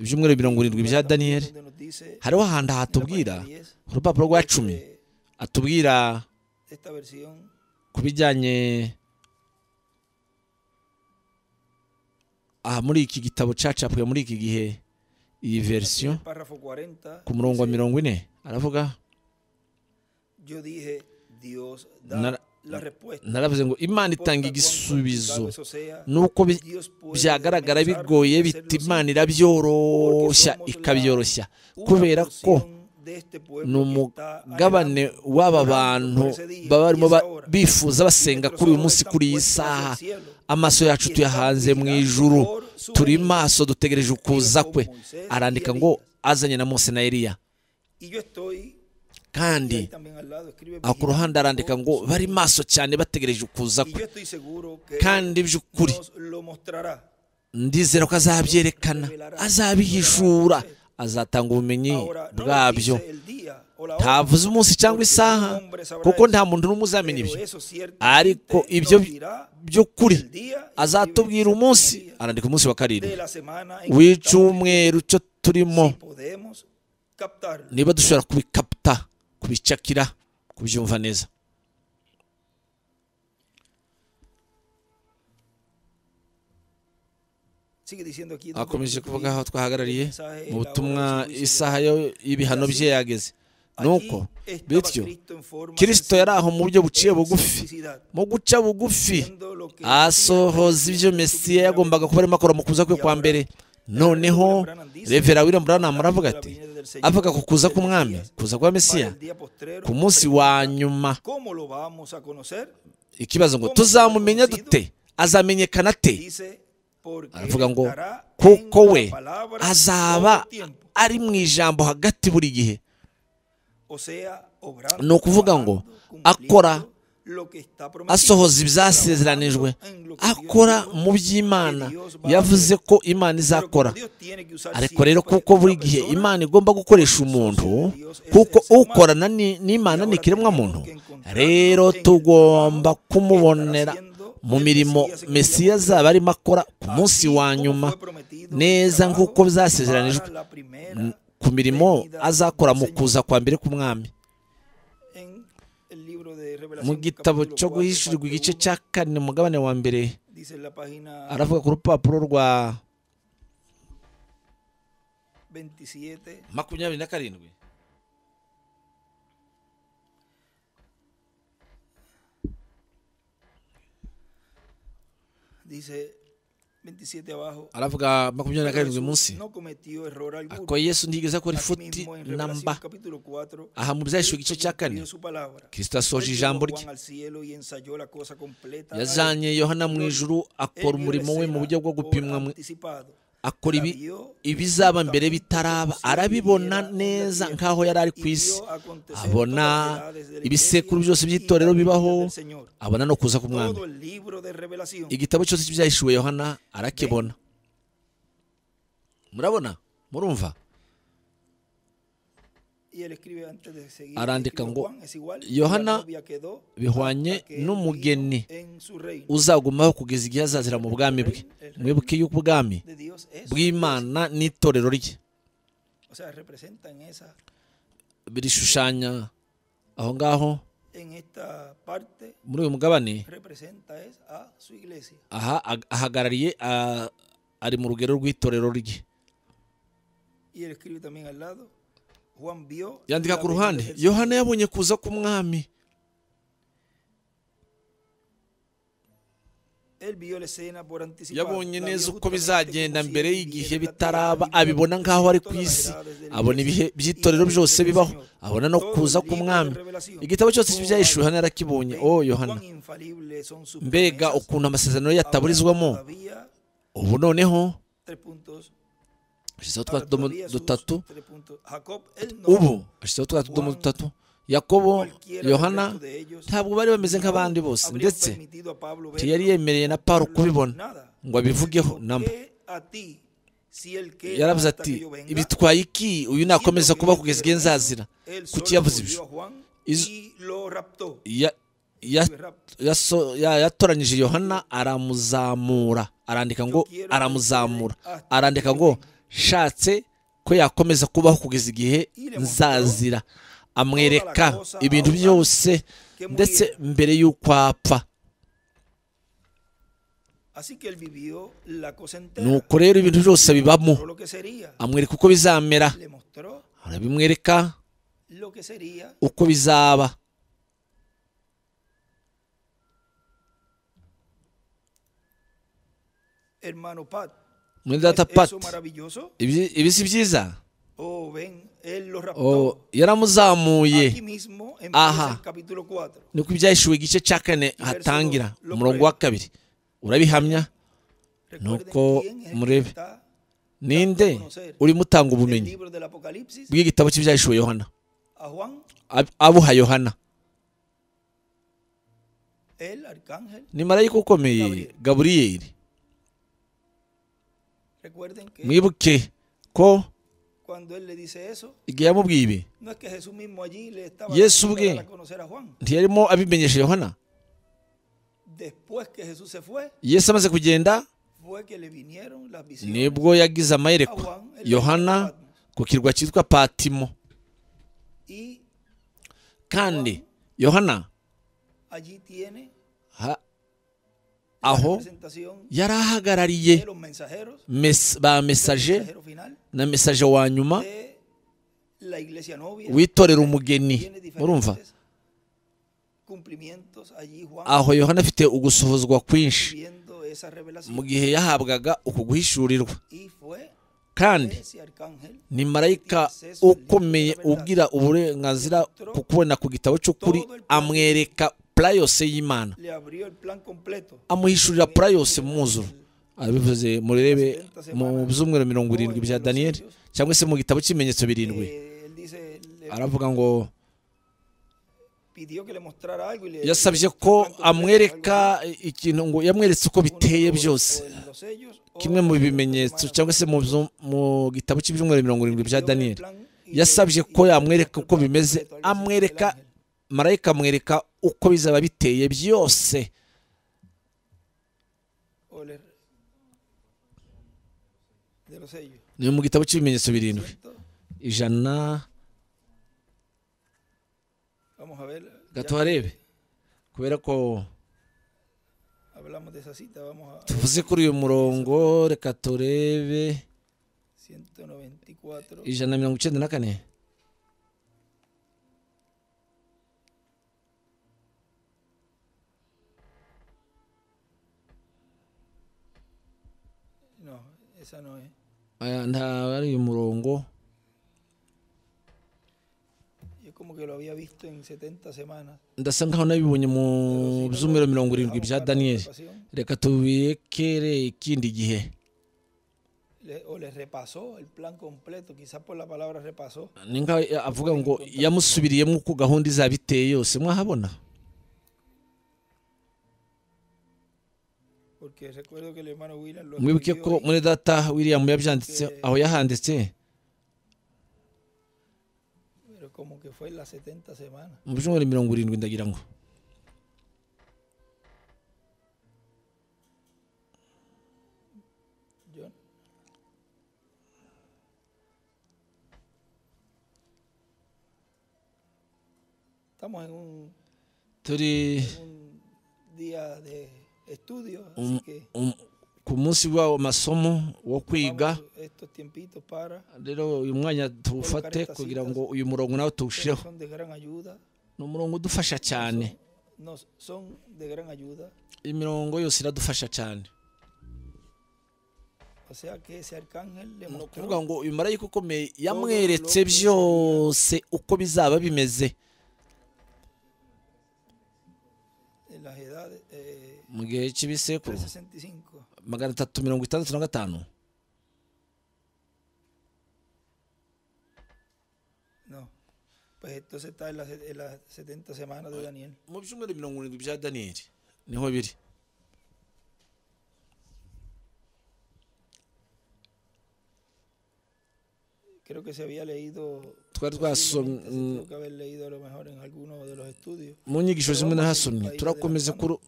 ibyumweru mirongo irindwi bya daniyeli donde nos dice hariho ahantu hatubwira página 10 urupapuro rwa cumi de atubwira esta versión ku bijyanye aha muri iki gitabo cacapwe muri iki gihe iyi verisiyo el párrafo 40 ku murongo wa mirongo ine aravuga yo dije Dios da Nara- la respuesta naravuze ngo imana Importa itanga cuán igisubizo complicado eso sea, nuko bi- Dios puede byagaragara comenzar bigoye a biti hacerlo imana irabyoroshya somos la- ikabyoroshya una kubera ko porción de este pueblo ni que está umugabane anhelando, w'aba orando bantu por ese día baba y barimo esa ba- hora. bifuza basenga Nuestros kuri uyu ojos munsi están kuri iyi puestos hacia saha el cielo. amaso yacu Y tuyahanze están mu vigilando ijuru por su turi venida. maso dutegereje ukuza como kwe Moisés arandika y ngo Elías. azanye na mose na eliya y yo estoy y kandi ahí también al lado escribe aho ku ruhande vigilando arandika por ngo su bari venida. maso cyane bategereje ukuza y kwe yo estoy seguro que kandi by'ukuri nos lo mostrará ndizera ko azabyerekana azabihishura azatanga ubumenyi ahora no nos bwabyo dice el día o la hora, ntavuze umunsi cyangwa porque isaha ningún hombre sabrá kuko eso. nta muntu n'umwe uzamenya pero ibyo eso ariko ciertamente ibyo nos dirá by'ukuri el día y azatubwira escribe umunsi el día arandika umunsi wa de karindwi la semana en que estamos w'icyumweru cyo turimo si podemos captarlo niba dushobora kubikaputa kubicakira kubyumva neza sigue diciendo aquí donde akomeje concluye kuvuga aho twahagarariye el mensaje y mu la hora de butumwa su juicio. isaha yo y'ibihano bye yageze Allí nuko estaba bityo Cristo en forma kirisito sencilla, yari aho mu buryo buciye en bugufi simplicidad, mu guca bugufi viendo lo que asohoza ibyo mesiya yagombaga kuba arimo akora mu kuza kwe kwa mbere noneho revera william branham aravuga ati avuga ku kuza k'umwami kuza kwa mesiya ku munsi wa nyuma ¿Cómo lo vamos a conocer? ikibazo ngo tuzamumenya dute azamenyekana ate Dice, porque aravuga ngo estará en kuko la we palabra azaba todo el tiempo". ari mu ijambo hagati buri gihe O sea, obrando, ni ukuvuga ngo trabajando, akora cumpliendo lo que está prometido, asohoza ibyasezeranijwe trabajando en lo que Dios akora dijo, mu by'imana que Dios va a yavuze hacer. ko imana Pero como izakora Dios tiene que usar ariko siempre rero kuko buri una gihe persona, imana igomba gukoresha umuntu kuko ukorana ni- n'imana ni ikiremwamuntu rero tugomba kumubonera mu mirimo mesiya azaba arimo akora ku munsi wa nyuma neza nk'uko byasezeranijwe para la primera m- ku mirimo azakora mu kuza kwa mbere k'umwami en el libro de mu Revelación, gitabo capítulo cyo 4, guhishurirwa parte igice 1, cya kane umugabane wa mbere dice en la página aravuga ku rupapuro rwa 27 makumyabiri na karindwi dice 27 abajo aravuga makumyabiri na pero karindwi Jesús munsi no cometió error alguno ko yesu ntigeze akora Aquí ifuti mismo en namba Revelación capítulo 4 aha mu byahishuwe igice cya kane su palabra kirisito asoje Él ijambo llevó a Juan rye al cielo y ensayó la cosa completa yajanye yohana mu ijuru akora umurimo we mu buryo bwo gupimwa mu- akora ibi ibizaba mbere bitaraba arabibona neza nk'aho yari ari ku isi abona ibisekuru byose by'itorero bibaho abona no kuza k'umwami todo el libro de revelación igitabo cyose cy'ibyahishuwe yohana arakibona murabona murumva y él escribe antes de seguir Arandika escribe ngo, Juan, es igual, la Yohana novia quedó bihwanye hasta que n'umugeni vino en su reino. uzagumaho kugeza igihe azazira mu bwami bwe mwibuke y'uko ubwami De Dios es- bw'imana n'itorero rye o sea, representan esa birishushanya aho ngaho en esta parte muri uyu mugabane representa es a su iglesia. aha ag- ahagarariye ah, ari mu rugero rw'itorero rye Y él escribe también al lado. Juan vio yandika la ku ruhande venida del yohana yabonye kuza k'umwami Señor. Él vio la escena por anticipado. yabonye La vio neza justamente uko bizagenda como si mbere él y'igihe viviera en la tierra, bitaraba viviera abibona nk'aho ari ku todas las isi verdades del abona ibihe Mesías by'itorero y del byose bibaho Señor. abona no Todo el kuza libro de k'umwami Revelación. igitabo cyose Oh, cy'ibyahishuwe yohana yarakibonye Ven, o yohana cuán infalibles son sus mbega promesas. ukuntu amasezerano ye Ahora yataburizwamo todavía, ubu noneho tres puntos, ashyizeho twa Ahora tudomo todavía sus dutatu tres puntos. Jacob, él no, ubu ashyizeho twa tudomo dutatu yakobo cualquiera del yohana resto de ellos, ntabwo bari bameze nk'abandi bose habrían ndetse permitido a Pablo ver ntiyari yemereye na paro kubibona nada. ngo abivugeho ¿Por namba qué a ti, si él queda yaravuze hasta ati que yo venga? ibitwaye iki uyu nakomeza Siendo kuba que kugeza yo igihe te nzazira él solo kuki yavuze volvió ibyo a Juan Is- y lo raptó. Ya- ya- Fue rapto. yaso- ya- yatoranyije yohana aramuzamura arandika ngo aramuzamura arandika ngo shatse ko yakomeza kubaho kugeza igihe nzazira amwereka ibintu byose ndetse mbere y'uko apfa Así que él vivió la cosa entera. nuko rero ibintu byose bibamo mostró lo que sería. amwereka uko bizamera Le mostró arabimwereka lo que sería. uko bizaba Hermano Pat, muri ¿es data pat eso maravilloso? ibi ibi si byiza Oh, ven, él lo raptó. Oh, yaramuzamuye Aquí mismo empieza Ajá. el capítulo 4. nuko ibyahishuwe igice cya kane hatangira lo umurongo prueba. wa kabiri urabihamya Nuko murebe. ninde urimo utanga El ubumenyi libro del Apocalipsis bw'igitabo cy'ibyahishuwe yohana a Juan, Ab- abuha yohana el arcángel. ni marayika ukomeye gaburiyeli Recuerden que mwibuke ko cuando él le dice eso, igihe yamubwiye ibi no es que Jesús mismo allí le estaba Yesu dando ubwe. para conocer a Juan. ntiyarimo abimenyesha yohana Después que Jesús se fue, yesu amaze kugenda fue que le vinieron las visiones. nibwo yagize amayerekwa yohana ku kirwa cyitwa patimo Y kandi yohana allí tiene ha- la aho presentación yari ahagarariye de los mensajeros, mes- ba mesaje mensajero final na mesaje wa nyuma de la iglesia novia. witorera umugeni Tiene murumva diferentes cumplimientos allí Juan aho yohana afite ugusohozwa kwinshi viendo esa revelación mu gihe yahabwaga uku guhishurirwa y fue kandi ese arcángel ni marayika ukomeye ugira uburenganzira ku kubona ku gitabo cy'ukuri amwereka pura yose y'imana le abrió el plan completo amuhishurira pura yose mu muzuro abivuze murebe mu byumweru mirongo irindwi bya daniyeli cyangwa se mu gitabo cy'ibimenyetso birindwi Eh, él dice le aravuga ngo pidió que le mostrara algo y le yasabye el ko plan completo, algo amwereka ikintu ngo yamweretse uko así. biteye Uno, byose o en los sellos, o kimwe mu en los bimenyetso hermanos. cyangwa se mu byo- mu gitabo cy'ibyumweru mirongo irindwi Pidió bya que el daniyeli plan y le- yasabye y ko le yamwereka mostró el uko plan bimeze completo, algo así, el amwereka ángel. marayika amwereka uko bizaba biteye byose O le- de los sellos ni mu gitabo cy'ibimenyetso birindwi Entonces, ijana vamos a ver ya gato harebe kubera ko hablamos de esa cita vamos a tuvuze kuri uyu murongo reka turebe 194 ijana na mirongo icyenda na kane no esa no es Aya, nta ari uyu murongo yo como que lo había visto en 70 semanas ndasa nkaho nabibonye mu byumweru mirongo irindwi bya daniyeli reka tubiyekere ikindi gihe Le- o les repasó el plan completo quizás por la palabra repasó ni nkaho ya- avuga ngo yamusubiriyemo uko gahunda izaba iteye yose mwahabona porque recuerdo que el hermano William lo mwibuke escribió ko ahí. muri data william yabyanditse aho yahanditse pero como que fue en las 70 semanas mu byumweru mirongo irindwi ndagira ngo John estamos en un, turi un día de estudio um- así que um- ku munsi w'amasomo wo kwiga tomamos estos tiempitos para rero uyu mwanya tuwufate kugira ngo uyu murongo nawe pero tuwushireho son de gran ayuda ni umurongo udufasha cyane nos son de gran ayuda imirongo yose iradufasha cyane o sea que ese arcángel le ni mostró ukuvuga ngo uyu marayika ukomeye yamweretse byose uko bizaba bimeze en las edades eh, mu gihe cy'ibisekuru 365 magana atatu mirongo itandatu na gatanu Pues entonces está en las, en las 70 semanas de Daniel. mu byumweru mirongo irindwi bya daniyeli niho biri Creo que se había leído. Twari posiblemente se twasomye tuvo que haber leído a lo mejor en alguno de los estudios. mu nyigisho zimwe nahasomye turakomeza kuru-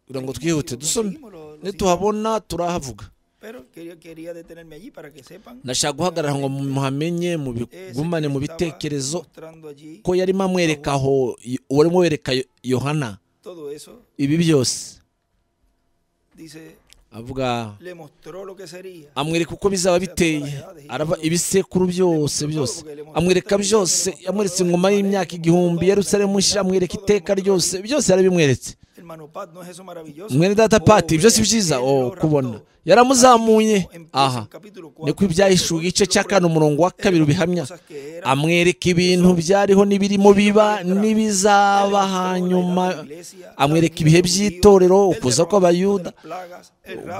kugira ngo twihute dusome nituhabona turahavuga Pero quería, quería detenerme allí para que sepan. ndashaka guhagarara ngo muhamenye mubigumane mu bitekerezo Mostrando allí ko yarimo amwereka aho uwo arimo wereka Yo- yohana todo eso. ibi byose Dice, avuga le mostró lo que sería. amwereka uko bizaba biteye araba ibisekuru byose byose amwereka byose yamweretse ingoma y'imyaka igihumbi yerusalemu nshya amwereka iteka ryose byose yarabimweretse Hermano Pat, ¿no es eso maravilloso? mwene data pati byose byiza Él oh lo kubona raptó. yaramuzamuye Empieza en aha capítulo cuatro, niko ibyahishuwe igice cya kane umurongo wa kabiri ubihamya cosas que eran, amwereka ibintu byariho n'ibirimo biba n'ibizaba hanyuma amwereka ibihe by'itorero ukuza kw'abayuda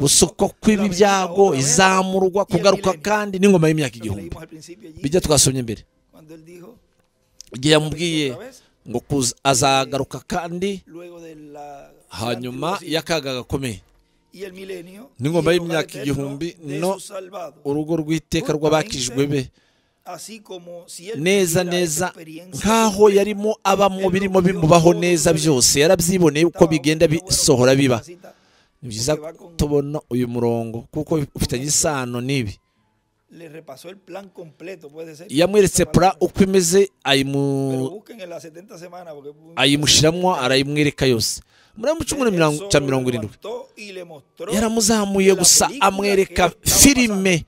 gusukwa kw'ibi byago izamurwa kugaruka kandi n'ingoma y'imyaka igihumbi bijya twasomye imbere Cuando él dijo, igihe yamubwiye ngo kuza- azagaruka kandi luego de la hanyuma y'akaga gakomeye y el milenio N'ingoma y el y'imyaka hogar eterno igihumbi, de no- sus salvados. urugo rw'iteka rw'abakijwe be Así como si él neza viviera esa neza experiencia nk'aho completa. yarimo abamo birimo bimubaho neza byose yarabyiboneye uko bigenda bisohora biba ni byiza ko tubona uyu murongo kuko ufitanye isano n'ibi Le repasó el plan completo, puede ser. yamweretse pura uko imeze Pero ayimu- busquen en las 70 semanas porque ayimushyiramo arayimwereka yose muri aya mucyo muri mirongo cya mirongo irindwi yaramuzamuye gusa amwereka filime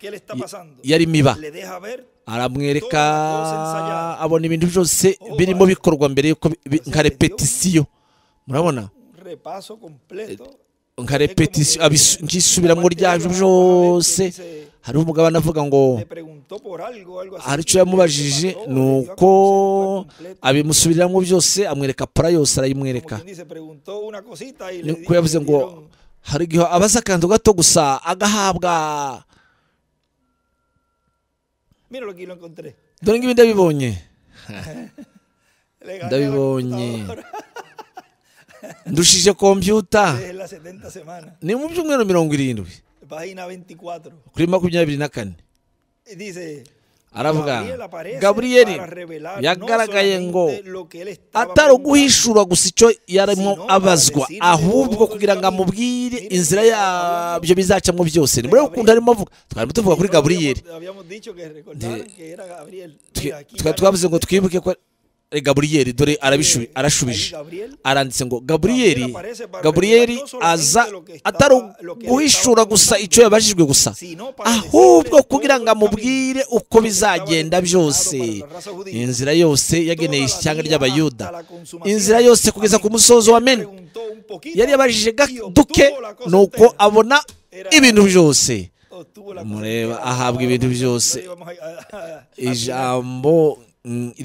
yarimo iba aramwereka abona ibintu byose birimo bikorwa mbere y'uko bi- bi- nka repetisiyo murabona repaso completo nka repetisiyo abisu- nk'isubiramo ryabyo byose hariho umugabane avuga ngo le preguntó por algo algo así hari icyo yamubajije ni uko abimusubiriramo byose amwereka pura yose como arayimwereka quien dice preguntó una cosita y ni le uko yavuze ngo dieron hari igihe abaza akantu gato gusa agahabwa mira lo que lo encontré dore ngibi ndabibonye le gané a la ndabibonye computadora ndushije kompiyuta desde las 70 semanas ni mu byumweru mirongo irindwi página 24 kuri makumyabiri na kane Y dice aravuga Gabriel aparece gabriyeli para revelar no yagaragaye ngo solamente lo que él estaba atari preguntando, uguhishura gusa icyo yarimo Sino abazwa para decirle ahubwo todo kugira ngo el camino. amubwire Mire, inzira mire, yabyo bizacamo byose ni de muri Gabriel. ukuntu arimo avuga twari tuvuga kuri No habíamos- gaburiyeli Habíamos dicho que recordaran que era Gabriel. Mira, aquí tukaba Gabriel, twavuze ngo twibuke ko ari gaburiyeli dore arabishubi- eh, arashubije ahí Gabriel, aranditse ngo gaburiyeli aparece para gaburiyeli revelar no solamente aza lo que estaba- atari lo que uguhishura estaba gusa contando, icyo yabajijwe gusa sino para ahubwo decirle kugira todo ngo el camino, amubwire uko lo que estaba bizagenda determinado byose para la raza judía, inzira yose yageneye toda la ishyanga vía ry'abayuda hasta la consumación. inzira yose kugeza ku musozo wa meni preguntó un poquito yari yabajije y ga- obtuvo duke la cosa nuko entera. abona ibintu byose Obtuvo la cosa mureba, entera. ahabwa ibintu byose. No íbamos a- a- a- a- ijambo mm, preguntó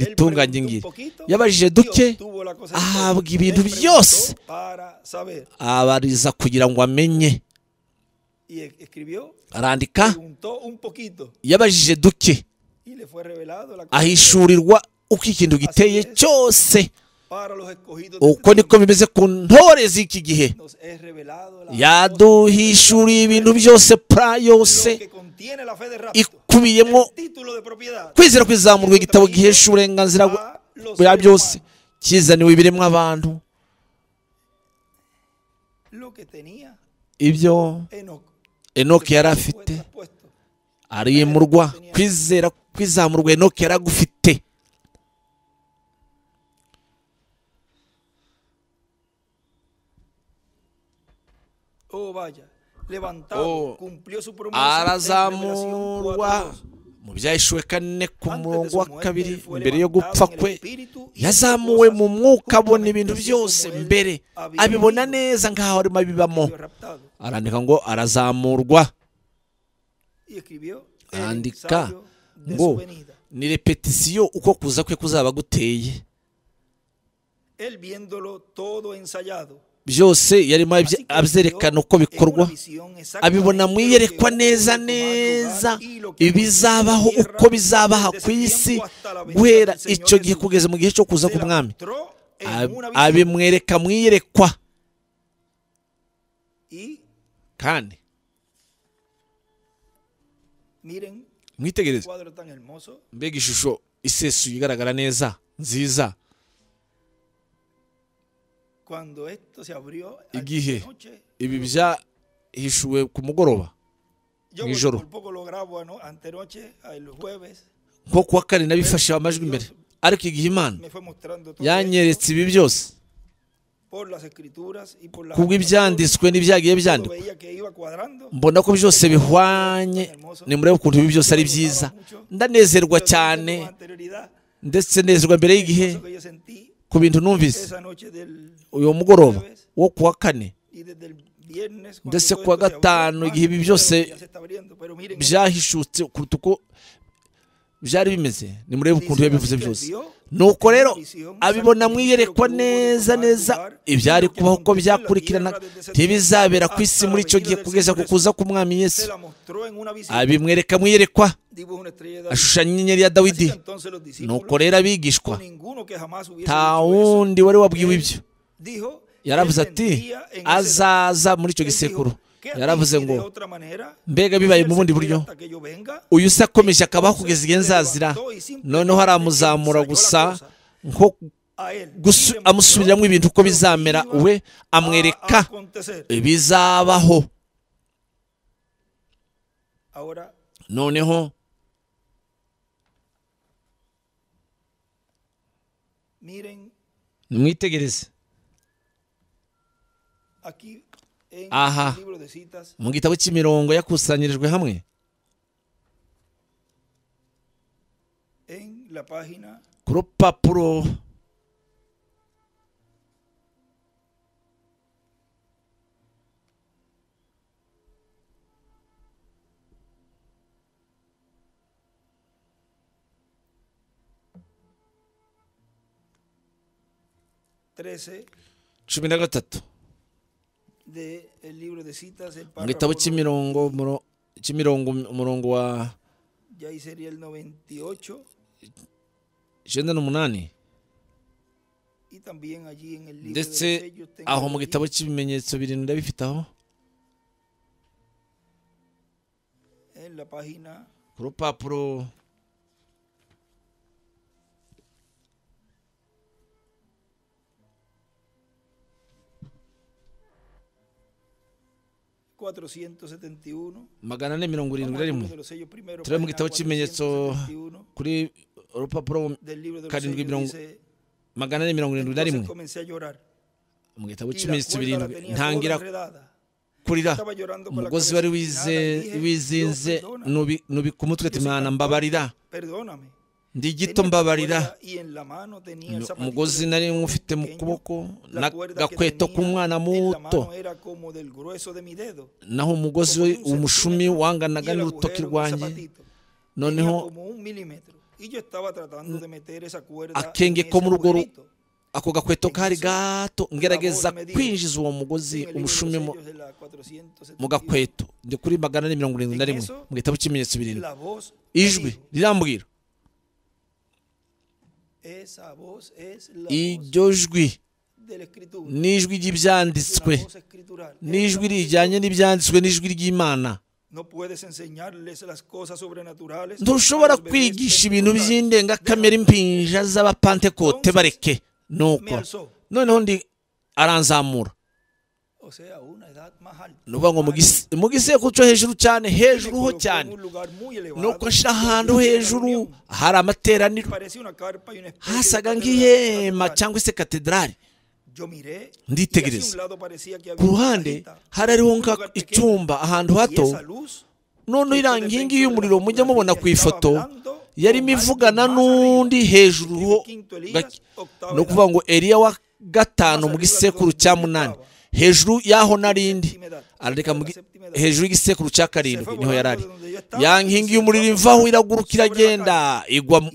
un ritunganye ingiri poquito yabajije y duke obtuvo la cosa entera. ahabwa Él ibintu preguntó byose para saber. abariza kugira ngo amenye Y e- escribió, arandika preguntó un poquito yabajije duke y le fue revelado la cosa ahishurirwa uko ikintu giteye cyose para los escogidos de uko este niko bimeze ku ntore z'iki gihe tiempo. Nos es revelado la yaduhishuriye ibintu byose pra yose lo que contiene la fe de rapto. ikubiyemo El título de propiedad kwizera kwizamurwa igitabo gihesha uburenganzira bwa- a los bya seres byose humanos. kizaniwe ibiremwa abantu Lo que tenía ibyo Enoch. enoke yari Fue afite traspuesto. arimurwa kwizera kwizamurwa enoke yari agufite Oh, vaya. Levantado, Oh, cumplió su promesa. arazamurwa mu byahishuwe kane ku murongo wa kabiri mbere yo gupfa kwe yazamuwe yazamuwe mu mwuka abona ibintu byose mbere abibona neza nk'aho arimo abibamo arandika ngo arazamurwa Andika, andika ngo ni repetisiyo uko kuza kwe kuzaba guteye él viéndolo todo ensayado byose yarimo abye- abyerekana uko bikorwa abibona mu iyerekwa neza neza ibizabaho uko bizabaha ku isi guhera icyo gihe kugeza mu gihe cyo kuza k'umwami Ab- abimwereka mu iyerekwa kandi miren mwitegereze cuadro tan hermoso mbega ishusho isesuye igaragara neza nziza cuando esto se abrió Igihe. de noche, ibi byahishuwe ku mugoroba yo Mi por- lloro. por poco lo grabo ano- antenoche el jueves nko kuwa kane nabifashe amajwi imbere ariko igihe imana me fue mostrando todo yanyeretse ibi byose esto por las escrituras y por las kubw'ibyanditswe n'ibyagiye Yo byandikwa veía que iba cuadrando mbona ko byose bihwanye nimurebe ukuntu ibi byose ari byiza ndanezerwa Yo cyane con anterioridad ndetse nezerwa mbere y'igihe eso que yo sentí ku bintu numvise esa noche del uyu mugoroba wo kuwa kane y desde el viernes cuando Ndetse todo kuwa esto se abrió, gatanu, más igihe ibi byose ya se está abriendo, pero miren, byahishutse kuruta uko byari bimeze nimurebe dice, ukuntu yabivuze así que byose vio nuko rero visión, abibona santo Cristo, mwiyerekwa como neza tomar neza lugar, ibyari que kubaho uko aconteció en la byakurikirana tierra desde ese ntibizabera tiempo ku isi hasta muri la icyo venida gihe del kugeza Señor ku kuza k'umwami se yesu la mostró en una visión abimwereka mwiyerekwa dibujo una estrella de David. ashushanya inyenyeri ya dawidi Así que entonces los discípulos, nuko rero abigishwa ninguno que jamás hubiese nta dicho eso, wundi wari wabwiwe ibyo dijo, yaravuze él ati sentía en ese- azaza muri icyo él dijo, gisekuru "¿Qué así yaravuze de ngo otra manera? mbega Si bibaye él mu bundi se buryo queda hasta que yo venga, uyu se akomeje akabaho kugeza igihe nzazira noneho aramuzamura gusa nko a él, y gusu- le mostró amusubiriramo ibintu uko lo que bizamera iba we a- amwereka a acontecer. ibizabaho Ahora, noneho miren, nimwitegereze aquí en Ajá. el libro de citas, mu gitabo cy'imirongo yakusanyirijwe hamwe en la página ku rupapuro 13 cumi na gatatu del libro de citas, el mu gitabo párrafo, cy'imirongo muro- cy'imirongo umurongo wa ya ahí sería el 98, icyenda n'umunani y también allí en el libro de los ndetse sellos tengo aho mu allí gitabo cy'ibimenyetso birindwi ndabifite aho en la página ku rupapuro 471, magana ane mirongo irindwi vamos al libro na rimwe de los sellos primero, página Tenemos que estar chimeñezo. 471, kuri urupapuro del libro de los Karindwi sellos mirongo- dice, magana ane mirongo irindwi na entonces rimwe comencé a llorar. mu gitabo y la cy'ibimenyetso cuerda la birindwi tenía toda ntangira enredada. kurira Estaba llorando con la umugozi cabeza wari inclinada, wize- dije, wizinze "Dios, perdona, nubi- nubika umutwe ati yo soy mwana cantor, mbabarira Perdóname. ndi gito Tenía la mbabarira cuerda y en la mano tenía el zapatito umugozi de nari un mufite mu pequeño. kuboko La cuerda que n'agakweto tenía k'umwana en la mano muto era como del grueso de mi dedo, naho umugozi como we de un umushumi centímetro, y wanganaga el n'urutoki agujero del rwanjye zapatito tenía noneho como un milímetro. Y yo estaba tratando de meter esa cuerda akenge en ko ese mu rugo ru- agujerito. ako gakweto kari Igihe gato ngerageza voz me dijo, kwinjiza uwo mugozi En el libro de los umushumi mu- sellos de la 471, mu gakweto ndi kuri magana ane mirongo irindwi na rimwe Igihe mu gitabo cy'ibimenyetso birindwi La voz me ijwi dijo, rirambwira Esa voz es la voz iryo jwi de la escritura. n'ijwi es ry'ibyanditswe una voz escritural. Es n'ijwi la voz de rijyanye Dios. n'ibyanditswe n'ijwi ry'imana No puedes enseñarles las cosas sobrenaturales. ntushobora a los bebés kwigisha ibintu pentecostales. by'indengakamere impinja z'abapantekote bareke nuko Me alzó. noneho ndi aranzamura O sea, una edad más alta. ni ukuvuga ngo mu gise- mu gisekuru cyo hejuru cyane hejuru ho cyane nuko nshira ahantu hejuru hari amateraniro hasaga nk'ihema cyangwa se katedrali Nditegereza. ku ruhande hari hariho nka icyumba ahantu hato noneho iriya nkingi y'umuriro mujya mubona ku ifoto yarimo ivugana n'undi hejuru ho gake. ni ukuvuga ngo eriya wa gatanu mu gisekuru cya munani hejuru y'aho n'arindi arareka mu gi- hejuru y'igisekuru cya karindwi niho yari ari ya nkingi y'umuriro ivaho iraguruka iragenda igwa mu-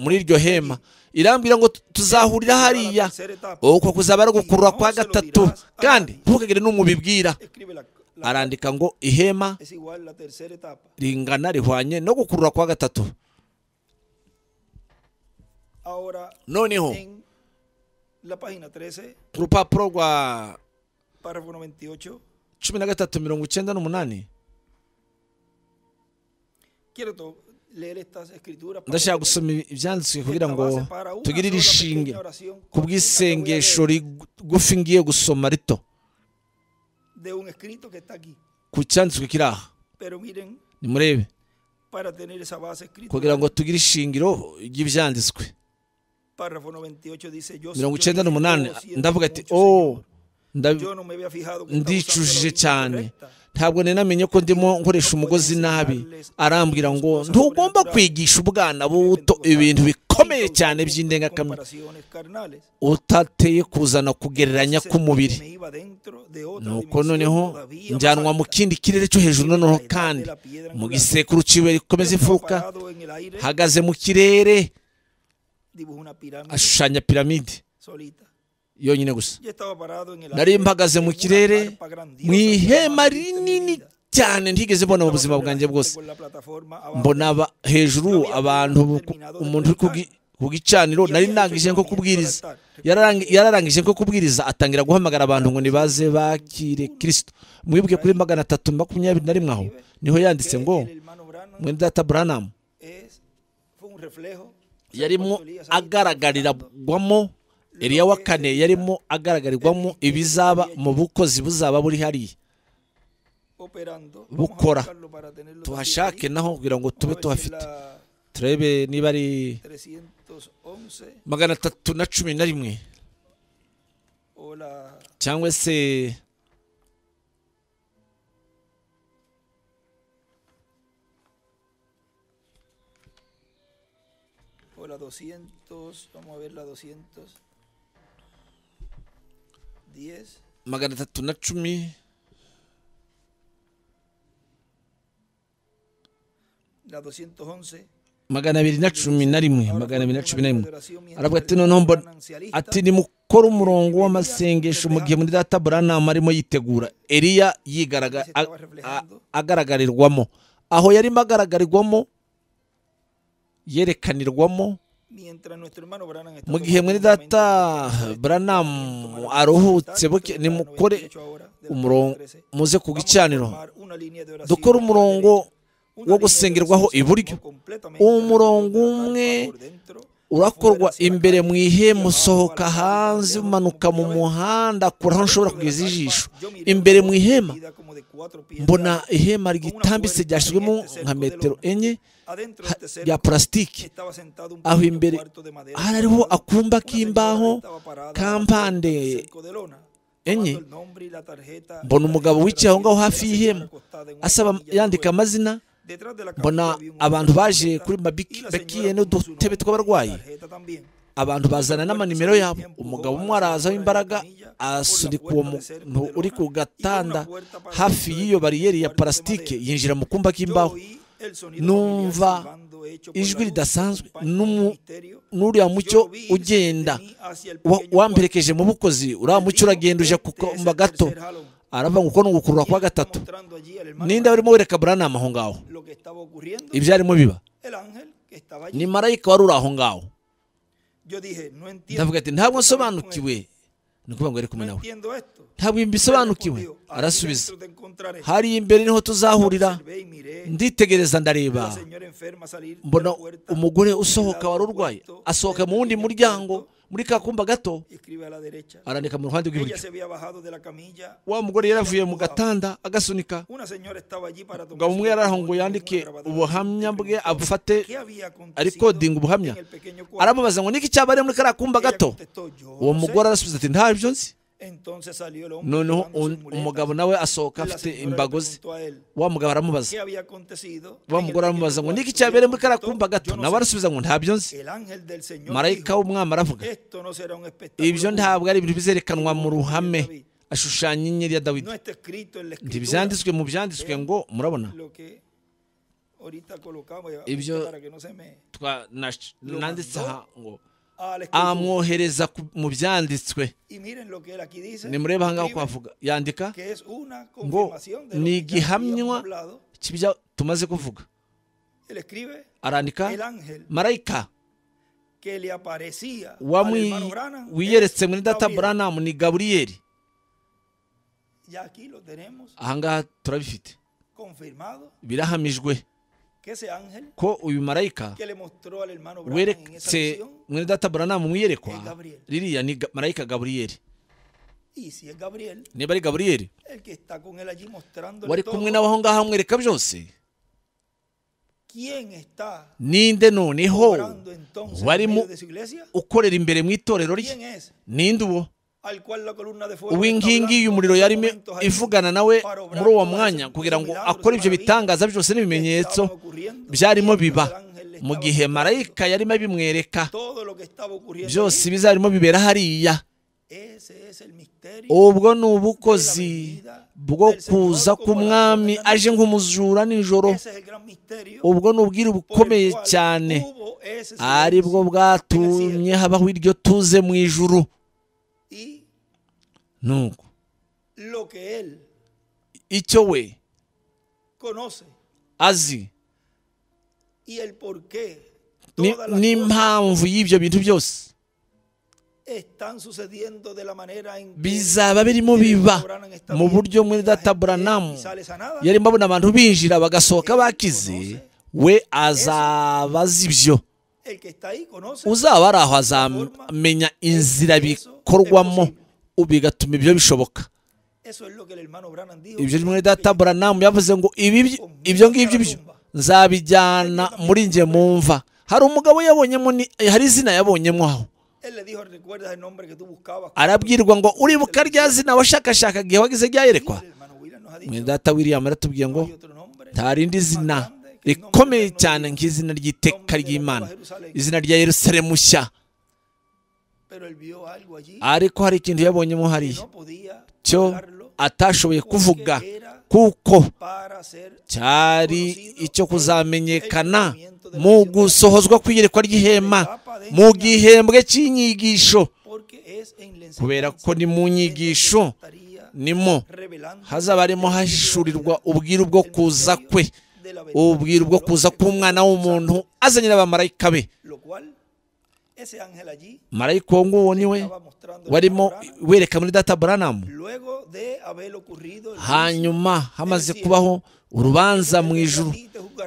muri iryo hema irambwira ngo tuzahurira hariya uko kuzaba ari gukurura kwa gatatu kandi ntukagire n'umubibwira Escribe la, la- arandika ngo ihema es igual la tercera etapa. ringana rihwanye no gukurura kwa gatatu Ahora, noneho en la página 13, ku rupapuro rwa párrafo 98, cumi na gatatu mirongo icyenda n'umunani quiero to- leer estas escrituras. para ndashaka que- gusoma ibyanditswe kugira esta ngo base para una tugire sola irishinge pequeña oración ku bw'isengesho rigufi ngiye gusoma rito de un escrito que está aquí. ku cyanditswe kiri aha Pero miren, nimurebe para tener esa base escrita, kugira ngo tugire ishingiro ry'ibyanditswe párrafo 98 dice, yo, mirongo yo icyenda dije, n'umunani "Oh, siento ndavuga ati mucho, oh Señor, nda- yo no me había fijado que estaba usando la ndicujije línea cyane correcta". ntabwo nari namenye ko ndimo nkoresha umugozi nabi arambwira ngo ntugomba kwigisha ubwana buto ibintu bikomeye cyane by'indengakamere Comparaciones carnales. utateye kuzana kugereranya k'umubiri Me iba dentro de otra nuko dimensión noneho todavía más njyanwa mu alta. kindi kirere cyo hejuru noneho kandi mu gisekuru cy'ibuye rikomeza Estaba imfuruka parado en el aire, hagaze mu kirere dibujó una pirámide ashushanya piramide solita. yonyine gusa Yo estaba parado en el nari aire, mpagaze en mu una kirere carpa grandiosa, mu ihema jamás vista en mi rinini vida. cyane ntigeze mbona mu Estaba buzima bwanjye semejante bwose con la plataforma abajo mbona aba- hejuru abantu ku- umuntu uri kugi- ku gicaniro nari ndangije nko kubwiriza Yararangi- yararangije nko kubwiriza atangira guhamagara abantu ngo nibaze bakire kirisito mwibuke kuri magana atatu makumyabiri na rimwe aho niho yanditse ngo El hermano Branham mwene data buranamu es- fue un reflejo. o sea, yarimo cuando Elías ahí estaba hablando, agaragarirwamo Eliya wa kane yarimo agaragarirwamo ibizaba mu bukozi buzaba buri hariya operando, vamos a bukora. buscarlo para tenerlo también tuhashake ahí. naho kugira ngo Vamos a tube ver si tuhafite la turebe niba ari 311 magana atatu na cumi na rimwe o la cyangwa se o la 200, vamos a ver la 210. magana atatu na cumi La 211. magana abiri na cumi na rimwe Ahora magana abiri na formó cumi una vida na de rimwe oración mientras aravuga ati el noneho mbona hermano ancialista ati nimukore umurongo w'amasengesho mu gihe muri data buranama arimo yitegura eliya yigaragara a- a- agaragarirwamo aho yarimo agaragarirwamo yerekanirwamo mientras nuestro hermano Branham está mu gihe mwene data buranamu aruhutse buke nimukore umurongo muze ku gicaniro dukore umurongo wo gusengerwaho iburyo uwo murongo umwe urakorwa imbere mu ihema usohoka hanze umanuka mu muhanda kuri aho ushobora kugeza ijisho imbere mu ihema mbona ihema rigitambitse ryashyizwemo nka metero enye ha- rya purasitike aho imbere hari hariho akumba k'imbaho kampande enye mbona umugabo wicaye aho ngaho hafi y'ihema asaba yandika amazina mbona abantu baje kuri mabikiye n'udutebe tw'abarwayi abantu bazana n'amanimero yabo umugabo umwe araza w'imbaraga asunika uwo muntu uri ku gatanda hafi y'iyo bariyeri ya parasitike yinjira mu kumba k'imbaho numva ijwi ridasanzwe n'umu- n'uriya mucyo ugenda Wa- wamperekeje mu bukozi uriya mucyo uragenda uje ku kumba gato aravuga ngo uko ni ugukurura kwa gatatu ninde warimo wereka buranama aho ngaho ibyo arimo biba ni marayika wari uri aho ngaho ndavuga ati ntabwo nsobanukiwe ni ukuvuga ngo yari kumwe nawe ntabwo mbisobanukiwe arasubiza hariya imbere niho tuzahurira nditegereza ndareba mbona umugore usohoka wari urwaye asohoka mu wundi muryango muri ka kumba gato arandika mu ruhande rw'iburyo wa mugore yaravuye mu gatanda agasunika umugabo umugabo umwe yaraho ngo yandike ubuhamya bwe abufate arikodinga ubuhamya aramubaza ngo niki cyaba ari muri kariya kumba gato uwo mugore arasubiza ati ntabyo nzi noneho noneho un- umugabo nawe asohoka afite imbago ze wa mugabo aramubaza wa mugore aramubaza ngo niki cyabereye muri kariya kumba gato nawe arasubiza ngo ntabyo nzi marayika w'umwami aravuga ibyo ntabwo ari ibintu bizerekanwa mu ruhame ashushanya inyenyeri ya dawidi ntibyanditswe mu byanditswe ngo murabona ibyo twa- nash- nanditse aha ngo a la escritura. amwohereza ku- mu byanditswe Y miren lo que él aquí dice. nimurebe ahangaha uko escribe havuga yandika que es una ngo confirmación de lo ni que ya habíamos gihamywa hablado. cy'ibyo tumaze kuvuga Él escribe arandika el ángel marayika que le aparecía al wamwi- hermano Branham wiyeretse es muri data Gabriel. buranamu ni gaburiyeli Ya aquí lo tenemos ahangaha turabifite confirmado birahamijwe que ese ángel ko uyu marayika que le mostró al hermano Branham en esa weretse visión mwene data buranamu Es wiyerekwa Gabriel. ririya ni Ga- marayika gaburiyeli y si es Gabriel niba ari gaburiyeli el que está con él allí mostrando wari kumwe nawe aho ngaho amwereka byose quién está ninde noneho orando entonces wari en mu- medio de su iglesia ukorera imbere mu itorero rye quién es ninde uwo al cual la columna de fuego uw'inkingi está y'umuriro hablando yari en estos momentos allí ivugana nawe para obrar muri uwo todas mwanya esas kugira ngo milagros, akore ibyo maravillas bitangaza byose que n'ibimenyetso estaban ocurriendo, byarimo mientras biba el ángel le mu estaba gihe mostrando marayika yarimo abimwereka todo lo que estaba ocurriendo byose allí. bizarimo bibera hariya ese es el misterio ubwo ni ubukozi bwo kuza k'umwami aje nk'umujura nijoro ese es el gran misterio ubwo ni ubwiri por el bukomeye cual cyane hubo ese ari bwo silencio bwatumye habaho iryo tuze mu ijuru y nuko lo que él icyo we conoce azi y el por qué ni- todas las cosas n'impamvu y'ibyo bintu byose están sucediendo de la manera en que bizaba birimo biba mu buryo muri data buranamu yari yarimo abona abantu binjira bagasohoka bakize we azaba azi ibyo el que está ahí conoce uzaba ari aho azamenya inzira bikorwamo bigatuma ibyo bishoboka eso es lo que el hermano Branham dijo ibyo que muri data explica. buranamu yavuze ngo ibi byo- ibyo ngibyo byo nzabijyana muri njye mumva hari umugabo yabonyemo ni- hari izina yabonyemo aho él le dijo recuerdas el nombre que tú buscabas arabwirwa ngo uribuka rya zina washakashakaga igihe wagize ryayerekwa el hermano William nos ha dicho mwene data william aratubwiye ngo no hay otro nombre nta rindi zina rikomeye cyane nk'izina ry'iteka ry'imana izina rya yerusalemu nshya pero él vio algo allí ariko hari ikintu yabonyemo que hariya no podía cyo hablarlo atashoboye kuvuga porque era kuko para hacer cyari icyo kuzamenyekana mu gusohozwa kw'iyerekwa ry'ihema mu gihembwe cy'inyigisho porque es en la kubera enseñanza ko ni mu nyigisho en donde se estaría nimo revelando hazaba harimo el hashishurirwa misterio ubwiru bwo kuza kwe de la verdad ubwiru bwo kuza k'umwana w'umuntu azanye n'abamarayika be lo cual ese ángel allí marayika uwo nguwo ni we estaba mostrando el warimo panorama wereka muri data buranamu luego de haber ocurrido el juicio. hanyuma hamaze kubaho urubanza mu ijuru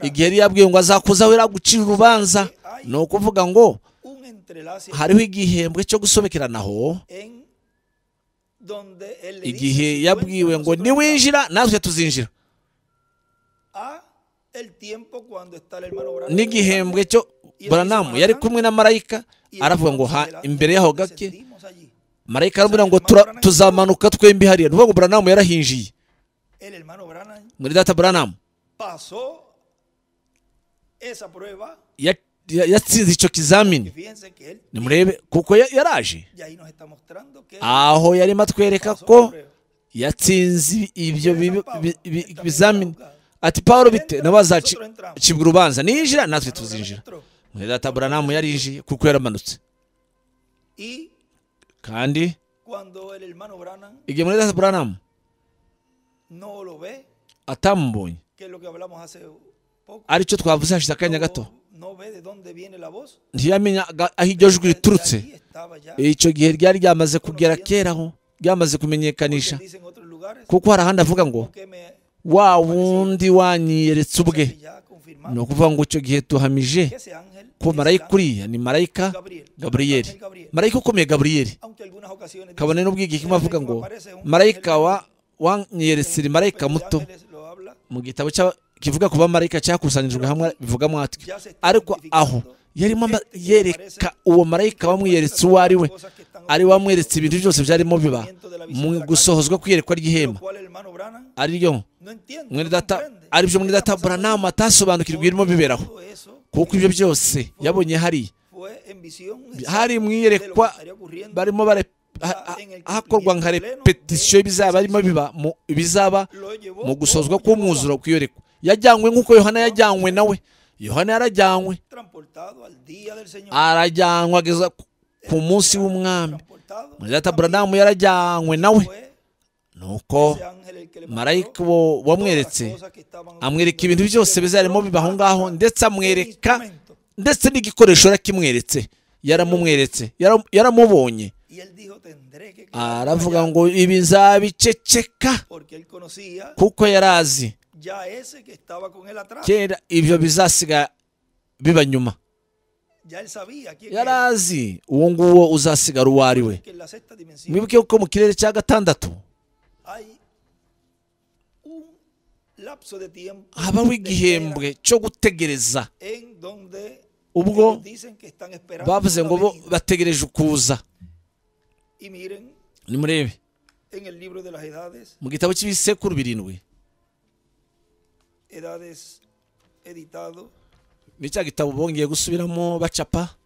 igihe yari yabwiwe ngo azakuzaho gucira urubanza ni ukuvuga ngo un entrelace hariho igihembwe cyo gusobekeranaho en donde él le igihe dice, "Si tú yabwiwe entras, ngo nosotros entramos". niwinjira natwe tuzinjira a el tiempo cuando está el hermano Branham en el n'igihembwe cyo buranamu yari kumwe na marayika y aravuga ngo ha entonces el imbere ángel y'aho que gake descendimos allí. marayika aramubwira ngo "Tura- tuzamanuka twembi hariya ni ukuvuga ngo buranamu yarahinjiye El hermano Branham muri data buranamu pasó esa prueba. ya- ya- yatsinze icyo Y kizamini fíjense que él nimurebe kuko ya- yaraje ya ahí nos está mostrando que aho yarimo atwereka pasó la ko prueba. yatsinze Rero ibyo na bibi- Pawulo, bi- bi- yatangije ibizamini guhabwa. ati pawulo bite Entra, nabo azaci- nosotros entramos. acibwa urubanza ninjira natwe El hermano Branham tuzinjira entró. mwene data buranamu yarinjiye kuko yaramanutse Y kandi cuando el hermano Branham igihe mwene data buranamu no lo ve, atamubonye que es lo que hablamos hace poco, aricyo twavuze hashize akanya gato no, no ve de dónde viene la voz. ntiyamenya aga- aho iryo jwi riturutse allí estaba ya, icyo gihe ryari ryamaze kugera kera aho ryamaze kumenyekanisha que dicen otros lugares, kuko hari ahandi avuga ngo que me wa wundi wanyiyeretse ubwe que ya confirmamos ni ukuvuga ngo icyo gihe tuhamije que ese ángel ko es marayika Gabriel, uriya ni marayika Gabriel, gaburiyeli Ángel Gabriel. marayika ukomeye gaburiyeli aunque algunas ocasiones dicen kabone n'ubwo igihe kimwe avuga ngo marayika wa wanyiyeretse ni marayika pero muto Ángeles lo habla, mu gitabo cya- kivuga ku bamarayika cyakusanyirijwe hamwe bivuga mwatwe ariko aho yarimo ama- yereka uwo marayika wamwiyeretse uwo ari we cosas que están ari we wamweretse ibintu byose byarimo biba mu gusohozwa kw'iyerekwa lo ry'ihema cual el hermano Branham ariryo no entiende, mwene no data comprende. aribyo mwene Está data pasando buranamu allí. atasobanukirwa ibirimo biberaho Todo eso kuko ibyo byose yabonye hariya fue en visión, en hari sueño, mu de lo que iyerekwa estaría ocurriendo barimo bare- ha- ha- hakorwa nka repetisiyo y'ibizaba barimo biba mu- ibizaba lo llevó mu gusozwa como llevó k'umwuzuro kw'iyerekwa yajyanywe nk'uko yohana yajyanywe nawe yohana yarajyanywe transportado al día del Señor arajyanywe ageza ku- ku munsi w'umwami transportado. umudata buradamu yarajyanywe nawe Fue nuko ese ángel el que le marayika mostró uwo todas las wamweretse cosas que estaban amwereka ocurriendo. ibintu byose bizarimo bibaho ngaho ndetse amwereka Instrumento. ndetse n'igikoresho yarakimweretse yaramumweretse yaram- yaramubonye Y él dijo, tendré que quedarme aravuga allá, ngo ibizabiceceka porque él conocía kuko yari azi ya ese que estaba con él atrás. kera ibyo bizasiga biba nyuma Ya él sabía quién yari era, azi uwo nguwo uzasigara uwo ari we que en la sexta dimensión mwibuke ko mu kirere cya gatandatu hay un lapso de tiempo habaho de igihembwe cyo gutegereza espera en donde Ubwo ellos dicen que están esperando bavuze la ngo bo venida. bategereje ukuza y miren nimurebe en el libro de las edades, mu gitabo cy'ibisekuru birindwi edades editado, ni cya gitabo bongeye gusubiramo bacapa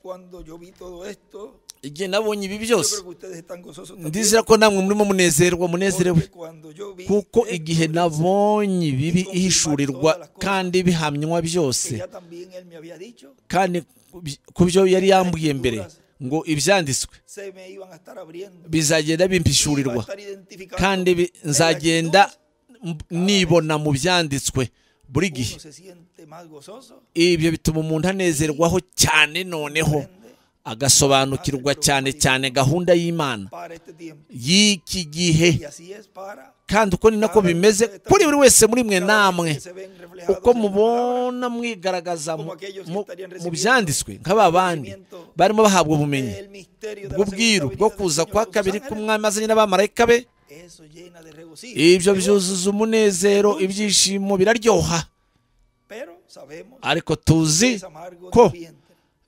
cuando yo vi todo esto, igihe nabonye ibi yo byose creo que ustedes están gozosos también, ndizera ko namwe murimo munezerwa munezerewe porque cuando yo vi kuko esto, igihe nabonye ibibi ihishurirwa kandi bihamywa byose que ya también él me había dicho, kandi ku bi- ku byo yari yambwiye mbere ngo ibyanditswe se me iban a estar abriendo, bizagenda me iba a bimpishurirwa estar identificando, kandi bi- en las nzagenda actitudes, m- nibona mu byanditswe buri gihe uno se siente más gozoso, ibyo bituma umuntu anezerwaho cyane noneho prende agasobanukirwa cyane cyane gahunda y'imana para este tiempo, y'iki gihe y así es para kandi uko ni nako bimeze kuri buri wese muri mwe namwe se ven reflejados uko en la palabra, mubona mwigaragaza mu- mu- mu byanditswe nk'aba bandi conocimiento barimo bahabwa ubumenyi el misterio de la bw'ubwiru bwo segunda kuza venida kwa del Señor de kabiri los ángeles. k'umwami azanye n'abamarayika be Eso llena de regocijo. ibyo Pero- byuzuza umunezero ibyishimo biraryoha Pero sabemos ariko que tuzi es amargo ko de vientre.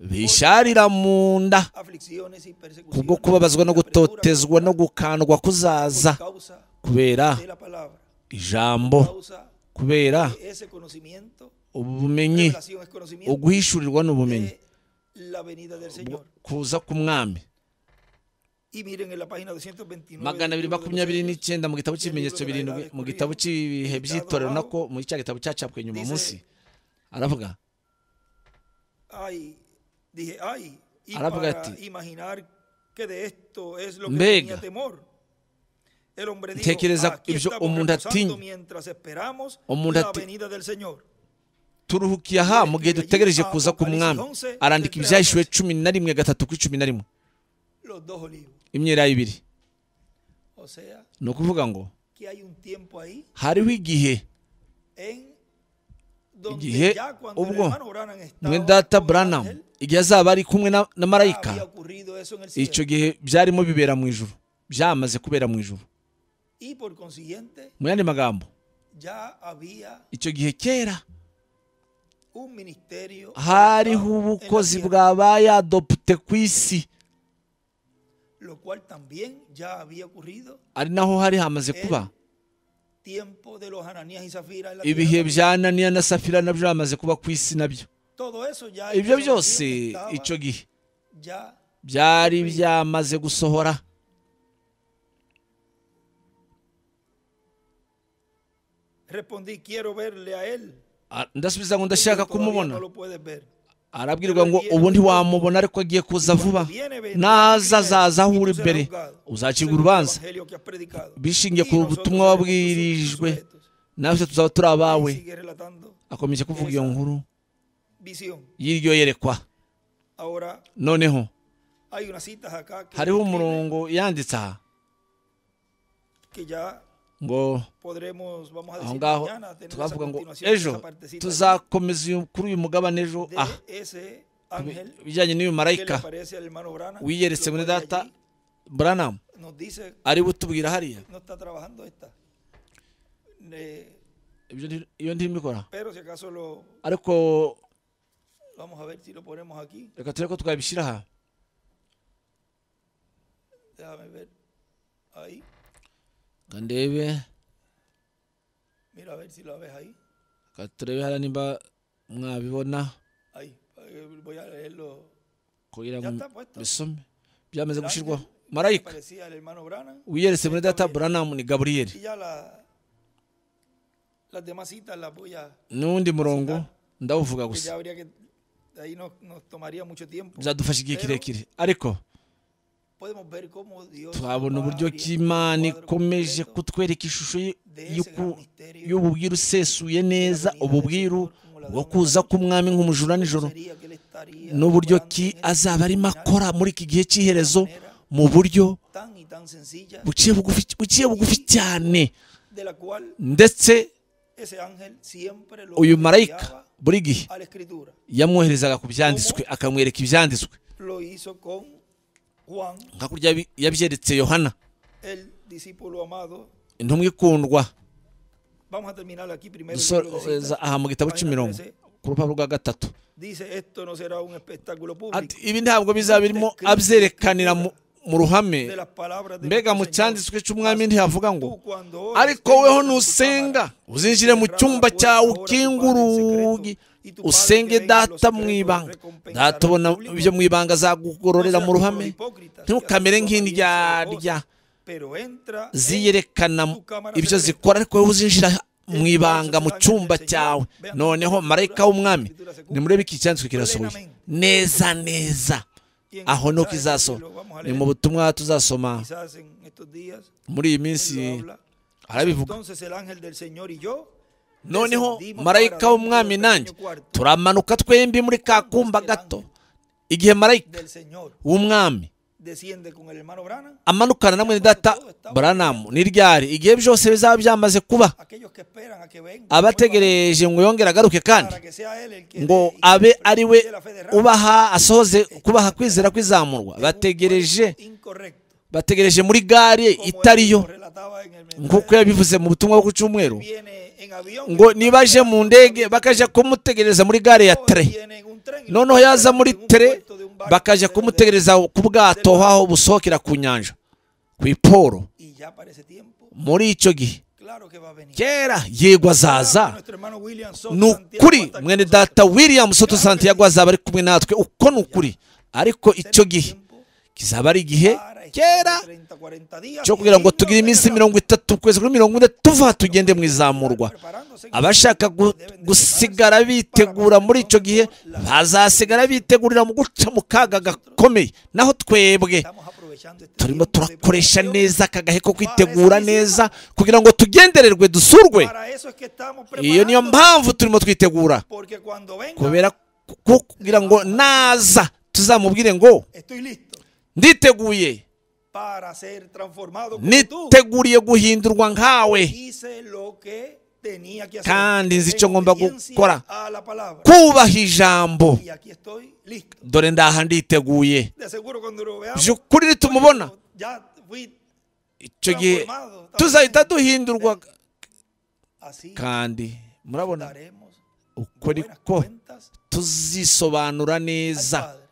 bisharira mu nda Aflicciones y persecuciones kubwo kubabazwa no y apretura gutotezwa no gukandwa kuzaza por causa kubera de la palabra, ijambo causa kubera de ese conocimiento, ubumenyi revelación es conocimiento uguhishurirwa ni ubumenyi de la venida del Señor. kuza k'umwami Y miren en la página 229 magana del libro abiri de los makumyabiri Hechos, n'icyenda mu gitabo cy'ibimenyetso birindwi mu gitabo cy'ibihe by'itorero nako mu cya gitabo cyacapwe nyuma munsi aravuga ay, dije, ay, y Ahora para porque- imaginar que de esto es lo que Venga. tenía temor. El hombre dijo, Ntekereza aquí ibyo estamos umuntu reposando atinya. mientras esperamos Umuntu la ati- venida del Señor. turuhukiye aha mu gihe dutegereje kuza k'umwami arandika ibyahishuwe cumi na rimwe gatatu ku cumi na rimwe Los dos olivos. imyera ibiri O sea, ni ukuvuga ngo que hay un tiempo ahí hariho igihe en donde Igihe ya cuando el ubwo hermano Branham estaba mwe data con el Branham ángel, igihe azaba ari kumwe na, na ya marayika había ocurrido eso en el cielo. icyo gihe byarimo bibera mu ijuru byamaze kubera mu ijuru Y por consiguiente, mu yandi magambo ya había icyo gihe kera un ministerio. hariho en la ubukozi tierra. bwabaye adopute ku isi lo cual también ya había ocurrido ari naho hari hamaze kuba tiempo de los Ananías y Zafira en la ibihe tierra. bya naniya na safira nabyo byamaze kuba ku isi nabyo todo eso ya ibyo ellos byose sabían que icyo estaba gihe ya byari byamaze gusohora respondí quiero verle a él A- ndasubiza ngo ndashaka Dijo, "Todavía kumubona no lo puedes ver arabwirwa ngo ubu ntiwamubona ariko agiye kuza vuba naza azaza aho uri mbere uzacirwa Según el urubanza evangelio que has predicado. bishingiye Y ku nosotros butumwa seremos wabwirijwe tus sujetos. natwe tuzaba turi abawe Y sigue relatando akomeje kuvuga iyo nkuru visión y'iryo yerekwa ahora noneho hay unas citas acá que, hariho umurongo yanditse aha que ya ngo podremos vamos a aho decir ngaho mañana tenemos a twavuga ngo continuación ejo esa partecita tuzakomeza uyu- kuri uyu mugabane ejo de aha ese ángel ibijyanye n'uyu que le marayika aparece al hermano Branham, wiyeretse lo muri pone data allí, buranamu nos dice ari butubwira hariya no está trabajando esta Eh, Ibyo nti- iyo ntirimo ikora pero si acaso lo ariko vamos a ver si lo ponemos aquí reka turebe ko twabishyira aha déjame ver ahí reka ndebe mira a ver si lo ves ahí reka turebe hariya nimba mwabibona ahí Eh, voy a leerlo kugira ngo Byata puesto. bisome byamaze El ángel gushyirwaho que marayika aparecía al hermano Branham wiyeretse muri data buranamu ni gaburiyeli y ya la las demás citas las voy a n'undi murongo ndawuvuga que gusa ya habría que ahí nos, nos tomaría mucho tiempo. bizadufasha igihe Pero kirekire ariko podemos ver cómo Dios twabona va uburyo abriendo ki el imana cuadro ikomeje completo kutwereka ishusho y- de ese gran y'uku- misterio y'ububwiru usesuye neza venida de ububwiru Señor como ladrón bwo en la kuza noche. k'umwami nk'umujura cómo nijoro sería que él estaría n'uburyo obrando ki en este azaba arimo final akora muri iki gihe cy'iherezo de una manera mu buryo tan y tan sencilla buciye bugufi buciye bugufi cyane de la cual ndetse ese ángel siempre lo uyu guiaba marayika buri gihe a la escritura. yamwoherezaga ku byanditswe akamwereka ibyanditswe Lo hizo con Juan, nka kurya yabi- yabyeretse yohana el discípulo amado. intumwa ikundwa Vamos a terminar aquí primero. el libro de dusoreza citas. aha mu gitabo cy'imirongo ku rupapuro rwa gatatu Dice esto no será un espectáculo ati público ibi ntabwo bizaba birimo abyerekanira mu mu ruhame de las palabras de mbega mu nuestro cyanditswe Señor. cy'umwami ntihavuga ngo Tú cuando oras, ariko entra weho en tu nusenga cámara, uzinjire mu cyumba cyawe ukingura urugi usenge data mu ibanga data ubona ibyo mu ibanga azagugororera mu ruhame ntukamere nk'indyarya pero entra en ziyerekana tu cámara ibyo secreta. zikora ariko wowe uzinjira mu ibanga mu cyumba cyawe noneho marayika w'umwami nimurebe iki cyanditswe kirasohoye neza neza Y en aho el nuko mensaje izasohora que lo vamos a ni leer, mu butumwa tuzasoma quizás en estos días muri iyi él minsi lo habla. arabivuga entonces el ángel del Señor y yo noneho descendimos marayika para w'umwami dentro del nanjye pequeño cuarto turamanuka twembi muri ka kumba gato igihe marayika del Señor w'umwami desciende con el hermano Brana amanukana na mwene data baranamu n'iryari igihe byose bizaba byamaze kuba aquellos que esperan a que venga abategereje ngo yongere agaruke kandi para que sea él el que ngo dé y abe que ari we preside la fe de Rama. ubaha asohoze kubaha kwizera en kwizamurwa un bategereje cuerpo incorrecto bategereje muri gare como él itariyo lo relataba en el nk'uko mensaje. yabivuze mu butumwa bwo ku cyumweru viene en avión ngo que nibaje mu ndege bakajya kumutegereza muri gare ya hoy tere viene en un tren y lo noneho yaza traen muri en un tere puerto de un barco bakajya de- kumutegereza ku bwato aho busohokera ku nyanja ku iporo y ya para ese tiempo muri icyo gihe claro que va a venir kera yego azaza ni ukuri mwene data william soto santiago azaba ari kumwe natwe uko ni ukuri ariko icyo gihe kizaba ari igihe kera cyo kugira ngo tugire iminsi mirongo itatu ukwezi kuri mirongo ine tuva tugende mu izamurwa abashaka gu- gusigara bitegura muri icyo gihe bazasigara bitegurira mu guca mu kaga gakomeye naho twebwe turimo turakoresha neza aka gahe ko kwitegura neza kugira ngo tugendererwe dusurwe iyo niyo mpamvu turimo twitegura kubera ku- kugira ngo naza tuzamubwire ngo estoy listo nditeguye para ser transformado como tú. niteguriye guhindurwa nkawe Hice lo que tenía que hacer. Kandi nzi En icyo ngomba obediencia gukora. a la palabra. kubaha ijambo Y aquí estoy listo. dore ndaha nditeguye De seguro cuando lo veamos, by'ukuri nitumubona ya fui icyo gihe tuzahita duhindurwa así. kandi murabona Daremos uko buenas ariko cuentas tuzisobanura al neza Padre.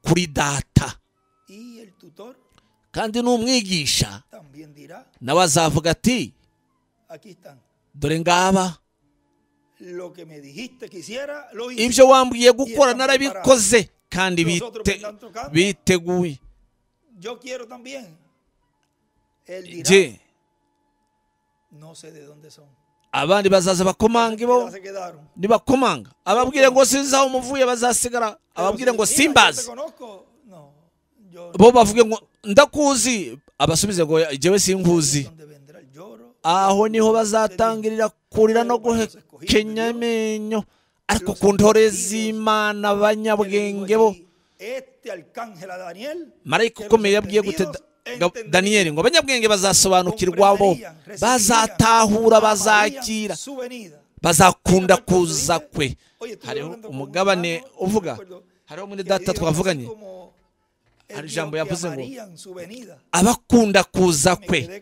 kuri data Y el tutor kandi n'umwigisha también dirá, nawe azavuga ati aquí están. dore ngaba Lo que me dijiste que hiciera, lo hice. ibyo wambwiye gukora narabikoze kandi bite, biteguye Yo quiero también. Él dirá, je no sé de dónde son. No sé abandi bazaza bakomange bo qué se quedaron. nibakomanga ababwire ngo sinzi aho umuvuye bazasigara ababwire ngo simbazi bo bavuge ngo ndakuzi abasubize ngo jyewe sinkuzi aho niho bazatangirira kurira no guhekenya amenyo ariko ku ntore z'imana abanyabwenge bo marayika ukomeye yabwiye gute Da- Ga- daniyeli ngo abanyabwenge bazasobanukirwa bo bazatahura bazakira bazakunda kuza kwe hariho umugabane uvuga hariho muri data twavuganye Hari ijambo yavuze ngo, abakunda kuza kwe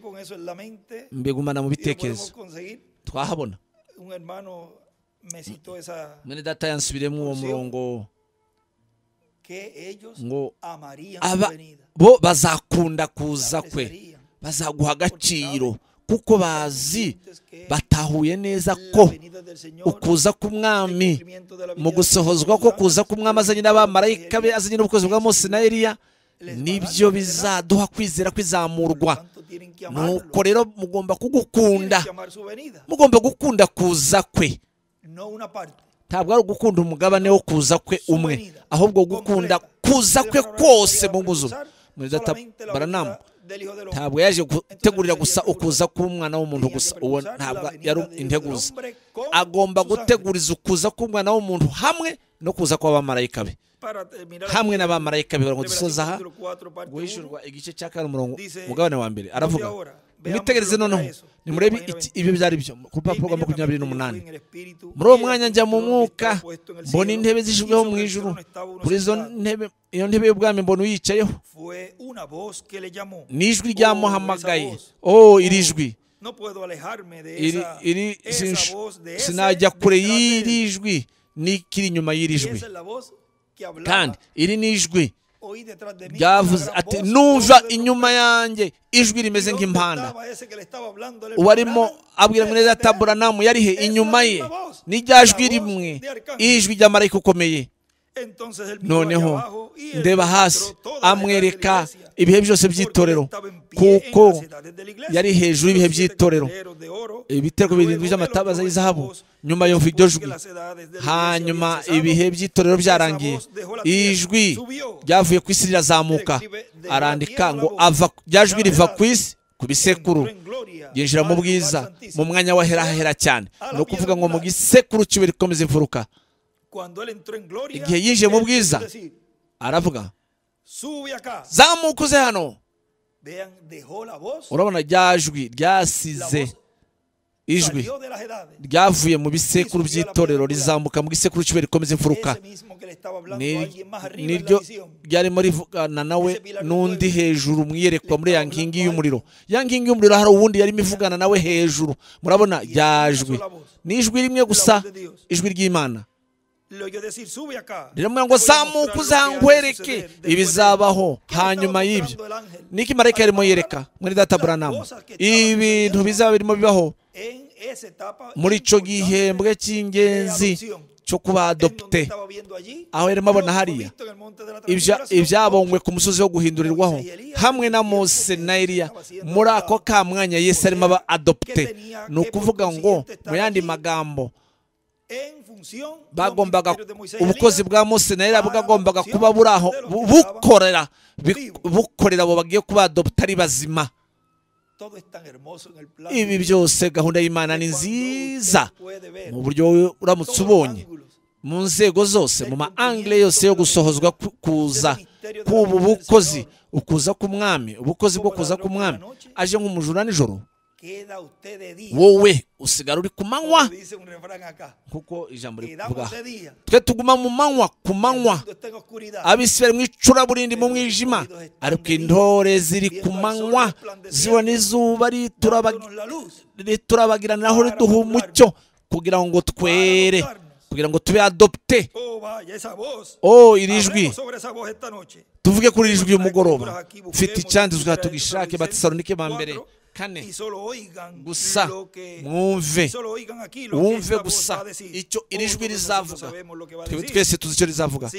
mbigumana mu bitekerezo twahabona mwene data yansubiremo uwo murongo ngo aba bo bazakunda kuza kwe bazaguha agaciro kuko bazi batahuye neza ko ukuza k'umwami mu gusohozwa ko kuza k'umwami azanye n'abamarayika be azanye n'ubukozi bwa mose na eliya nibyo bizaduha kwizera kwizamurwa nuko rero mugomba kugukunda mugomba gukunda kuza kwe ntabwo ari ugukunda umugabane wo kuza kwe umwe ahubwo gukunda kuza kwe kwose mu buzima muri data baranamu ntabwo yaje gutegurira gusa ukuza k'umwana w'umuntu gusa uwo ntabwo yari integuza agomba guteguriza ukuza k'umwana w'umuntu hamwe no kuza kw'abamarayika be hamwe n'abamarayika be ngo dusoza aha guhishurwa igice cya kane umurongo umugabane wa mbere aravuga mwitegereze noneho nimurebe ibyo byari byo ku rupapuro rwa makumyabiri n'umunani muri uwo mwanya njya mu mwuka mbona intebe zishyizweho mu ijuru kuri izo ntebe iyo ntebe y'ubwami mbona uyicayeho ni ijwi ryamuhamagaye oh iri jwi iri sinajya kure y'iri jwi n'ikiri inyuma y'iri jwi kandi iri ni ijwi byavuze ati numva inyuma yanjye ijwi rimeze nk'impanda uwarimo abwira neza taburanamu yari he inyuma ye n'irya jwi rimwe ijwi ry'amarayika ukomeye noneho ndeba hasi amwereka ibihe byose by'itorero kuko yari hejuru y'ibihe by'itorero ibitego birindwi by'amatabaza y'izahabu nyuma yumva iryo jwi hanyuma ibihe by'itorero byarangiye ijwi ryavuye ku isi rirazamuka arandika ngo rya jwi riva ku isi ku bisekuru yinjira mu bwiza mu mwanya w'aherahera cyane ni ukuvuga ngo mu gisekuru cy'iwe rikomeza imfuruka igihe yinjiye mu bwiza aravuga zamuka uze hano urabona rya jwi ryasize ijwi ryavuye mu bisekuru by'itorero rizamuka mu gisekuru cy'iwe rikomeza imfuruka niryo ryarimo rivugana nawe n'undi hejuru mwiyerekwa muri ya nkingi y'umuriro ya nkingi y'umuriro hari uwundi yarimo ivugana nawe hejuru murabona rya jwi ni ijwi rimwe gusa ijwi ry'imana riramubwira ngo zamuka uzangwereke ibizabaho hanyuma y'ibyo niko imarayika yarimo yereka muri data buranamu ibintu bizaba birimo bibaho muri icyo gihembwe cy'ingenzi cyo kuba adopte aho yarimo abona hariya ibyabonywe ku musozi wo guhindurirwaho hamwe na mose na eriya muri ako ka mwanya yesi arimo aba adopte ni ukuvuga ngo mu yandi magambo bagombaga ubukozi bwa mose na era bwagombaga kuba buri aho bukorera bukorera abo bagiye kuba adopta ari bazima ibi byose gahunda y'imana ni nziza mu buryo uramutse ubonye mu nzego zose mu maangire yose yo gusohozwa kuza k'ubu bukozi ukuza k'umwami ubukozi bwo kuza k'umwami aje nk'umujura nijoro wowe usigara uri ku manywa kuko ijambo rivuga twe tuguma mu manywa ku manywa abisirayeli mu icuraburindi mu mwijima ariko intore ziri ku manywa zibona izuba riturabagirana aho riduha umucyo kugira ngo twere kugira ngo tube adopte oh iri jwi tuvuge kuri iri jwi y'umugoroba mfite icyanditswe tugishake batisalonike ba mbere kane gusa mwumve wumve gusa icyo iri jwi rizavuga twebwe twese tuzi icyo rizavuga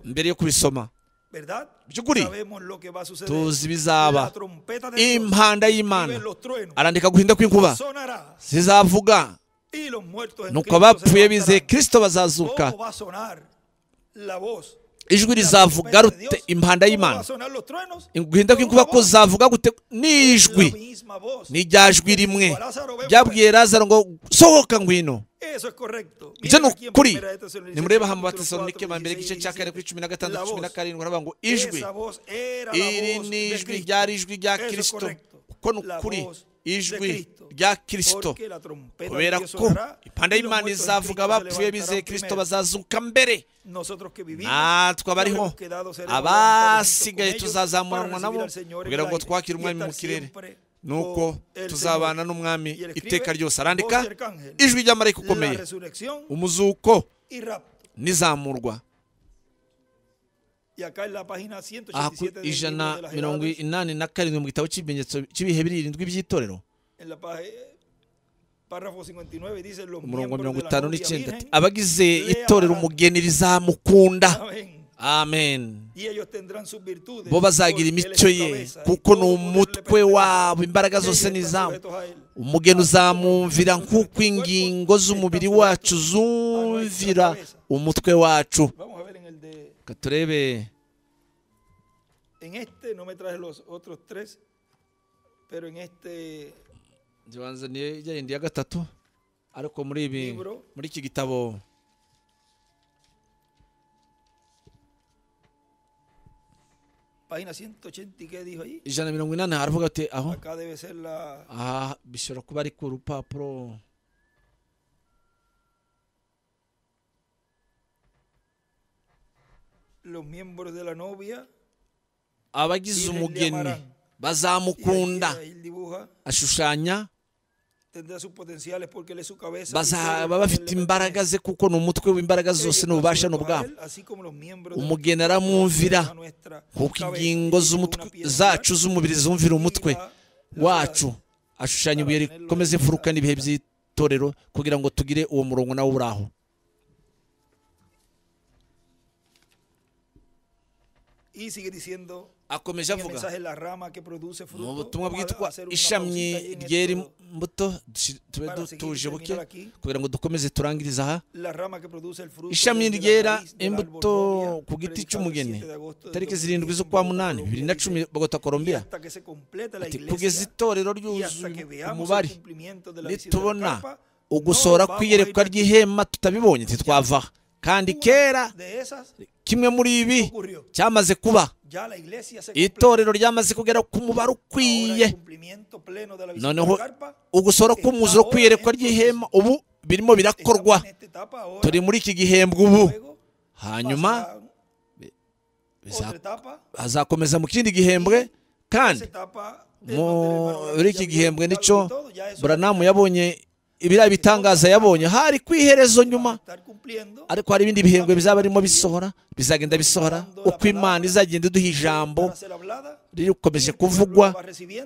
mbere yo kubisoma by'ukuri tuzi bizaba impanda y'imana arandika guhinda kw'inkuba zizavuga nuko abapfuye bizeye kirisito bazazuka ijwi rizavuga rute impanda y'imana guhinda kw'inkuba kuzavuga gute n'ijwi n'irya jwi rimwe ryabwiye lazaro ngo sohoka ngwino ibyo ni ukuri nimureba hano batesalonike ba mbere igice cya kane kuri cumi na gatandatu cumi na karindwi baravuga ngo ijwi iri ni ijwi ryari ijwi rya kirisito kuko ni ukuri ijwi rya kirisito kubera ko impande y'imana izavuga abapfuye bizeye kirisito bazazuka mbere natwe abariho abasigaye tuzazamuranwa nabo kugira ngo twakire umwami mu kirere nuko tuzabana n'umwami iteka ryose arandika ijwi ry'amarayika ukomeye umuzuko n'izamurwa aha ku ijana mirongo inani na karindwi mu gitabo cy'ibimenyetso cy'ibihe birindwi by'itorero umurongo mirongo itanu n'icyenda abagize itorero umugeni rizamukunda amen y ellos tendrán sus virtudes. bo bazagira porque Él es imico su ye cabeza, y kuko todo ni poder le umutwe pertenece, wabo y imbaraga ellos zose ni están izamu sujetos a Él. umugeni uzamwumvira nk'uko ingingo z'umubiri wacu zumvira umutwe wacu Vamos a ver en el de. Ka turebe En este no me traje los otros tres, pero en este ngibanza ni yayindi ya gatatu ariko muri ibi Libro. muri iki gitabo página 180, ¿y ¿qué dijo ahí? ijana na mirongo inani haravuga ati aho Acá debe ser la. aha bishobora kuba ari ku rupapuro Los miembros de la novia. abagize umugeni Y ahí, bazamukunda ahí él dibuja. ashushanya Tendrá sus potenciales porque él es su cabeza. y todo el bazaba poder bafite le imbaraga pertenece. ze kuko ni umutwe w'imbaraga Ellos zose están n'ububasha sujetos a n'ubwabo él, así como los miembros de la umugeni aramwumvira cabeza nuestra, kuko cabeza, ingingo y z'umutwe- una piedra zacu z'umubiri zumvira y umutwe la- la- wacu ashushanya ibuye rikomeze imfuruka n'ibihe by'itorero kugira ngo tugire uwo murongo nawo uri aho Y sigue diciendo akomeje en el avuga mensaje la rama que produce fruto. mu butumwa vamos a bwitwa hacer una ishami pausita ahí en ryera esto. imbuto dushi- tube Para seguir y tujibuke terminar aquí. kugira ngo dukomeze turangirize aha La rama que produce el fruto ishami desde la ryera raíz del árbol imbuto novia, ku giti predicado el cy'umugeni 7 de agosto del tariki 2010 zirindwi en z'ukwa Bogotá, munani bibiri na Colombia, cumi bogota y colombia hasta que se completa la ati iglesia, kugeza itorero y hasta que ryuzuye veamos el umubare cumplimiento de la visión de la nitubona carpa, ugusohora no vamos a ir kw'iyerekwa a ry'ihema tutabibonye ntitwavaha kandi ninguna kera de esas kimwe muri ibi ocurrió. cyamaze kuba Ya la iglesia se completa. itorero ryamaze kugera ku mubare Ahora ukwiye el cumplimiento pleno de la visión Noneho de la carpa, ugusora k'umuziro kw'iyerekwa ry'ihema ubu birimo estamos birakorwa en esta etapa ahora, turi muri iki gihembwe ubu luego hanyuma pasará biza- otra etapa, hazakomeza mu kindi gihembwe kandi esa etapa de donde el hermano muri Branham iki ya vio gihembwe algo y nicyo todo, ya eso buranamu yabonye ibiriya bitangaza yabonye hari ku iherezo nyuma estar cumpliendo ariko hari ibindi bihembwe bizaba birimo bisohora bizagenda bisohora uko imana izagenda iduha ijambo para ser hablada, rikomeje kuvugwa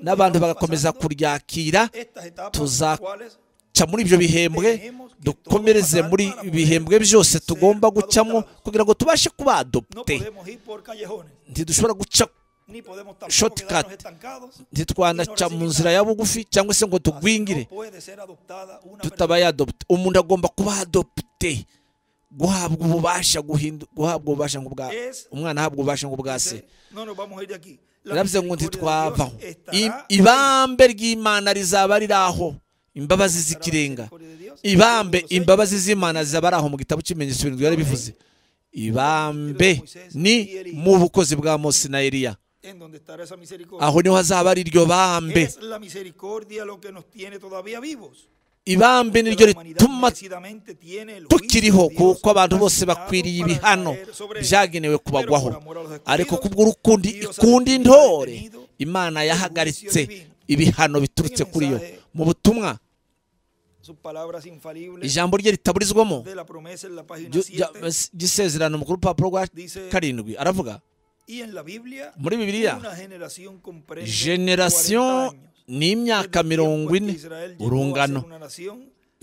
n'abantu bagakomeza kuryakira estas tuza- etapas cuales ca muri ibyo bihembwe dukomereze muri ibihembwe byose tugomba gucamo kugira ngo tubashe kuba no adopte podemos ir por callejones ntidushobora guca ni podemos tampoco Shortcut. quedarnos estancados ntitwanaca mu nzira ya bugufi cyangwa se ngo Así tugwingire no puede ser adoptada una tutaba persona. yadopte umuntu agomba kuba adopte guhabwa ububasha guhindu- guhabwa ububasha nk'ubwa Es- umwana ahabwa ububasha nk'ubwa se Dice, no nos vamos a ir de aquí La yaravuze ngo misericordia de Dios ntitwavaho estará I- ahí. ibambe ry'imana rizaba riri aho imbabazi Estará la z'ikirenga misericordia de Dios. ibambe Los hechos, imbabazi z'imana zizaba ari aho mu gitabo cy'ibimenyetso birindwi yari bivuze ibambe ni mu bukozi bwa mose na eliya en donde estará esa misericordia aho niho hazaba ari iryo bambe es la misericordia lo que nos tiene todavía vivos ibambe Porque niryo la humanidad rituma merecidamente tiene el juicio tukiriho de Dios kuko abantu bose dictaminado bakwiriye para ibihano caer sobre ellos. byagenewe kubagwaho Pero por amor a los escogidos, ariko kubw'urukundi ikunda intore imana yahagaritse ibihano biturutse kuri yo mu butumwa sus palabras infalibles ijambo rye ritaburizwamo de la promesa en la página ryo- 7 rya- ry'isezerano mu rupapuro rwa dice karindwi aravuga y en la Biblia muri bibiliya una generación comprende generasiyo 40 años. ni imyaka Desde el tiempo mirongo en que ine Israel llegó a urungano ser una nación,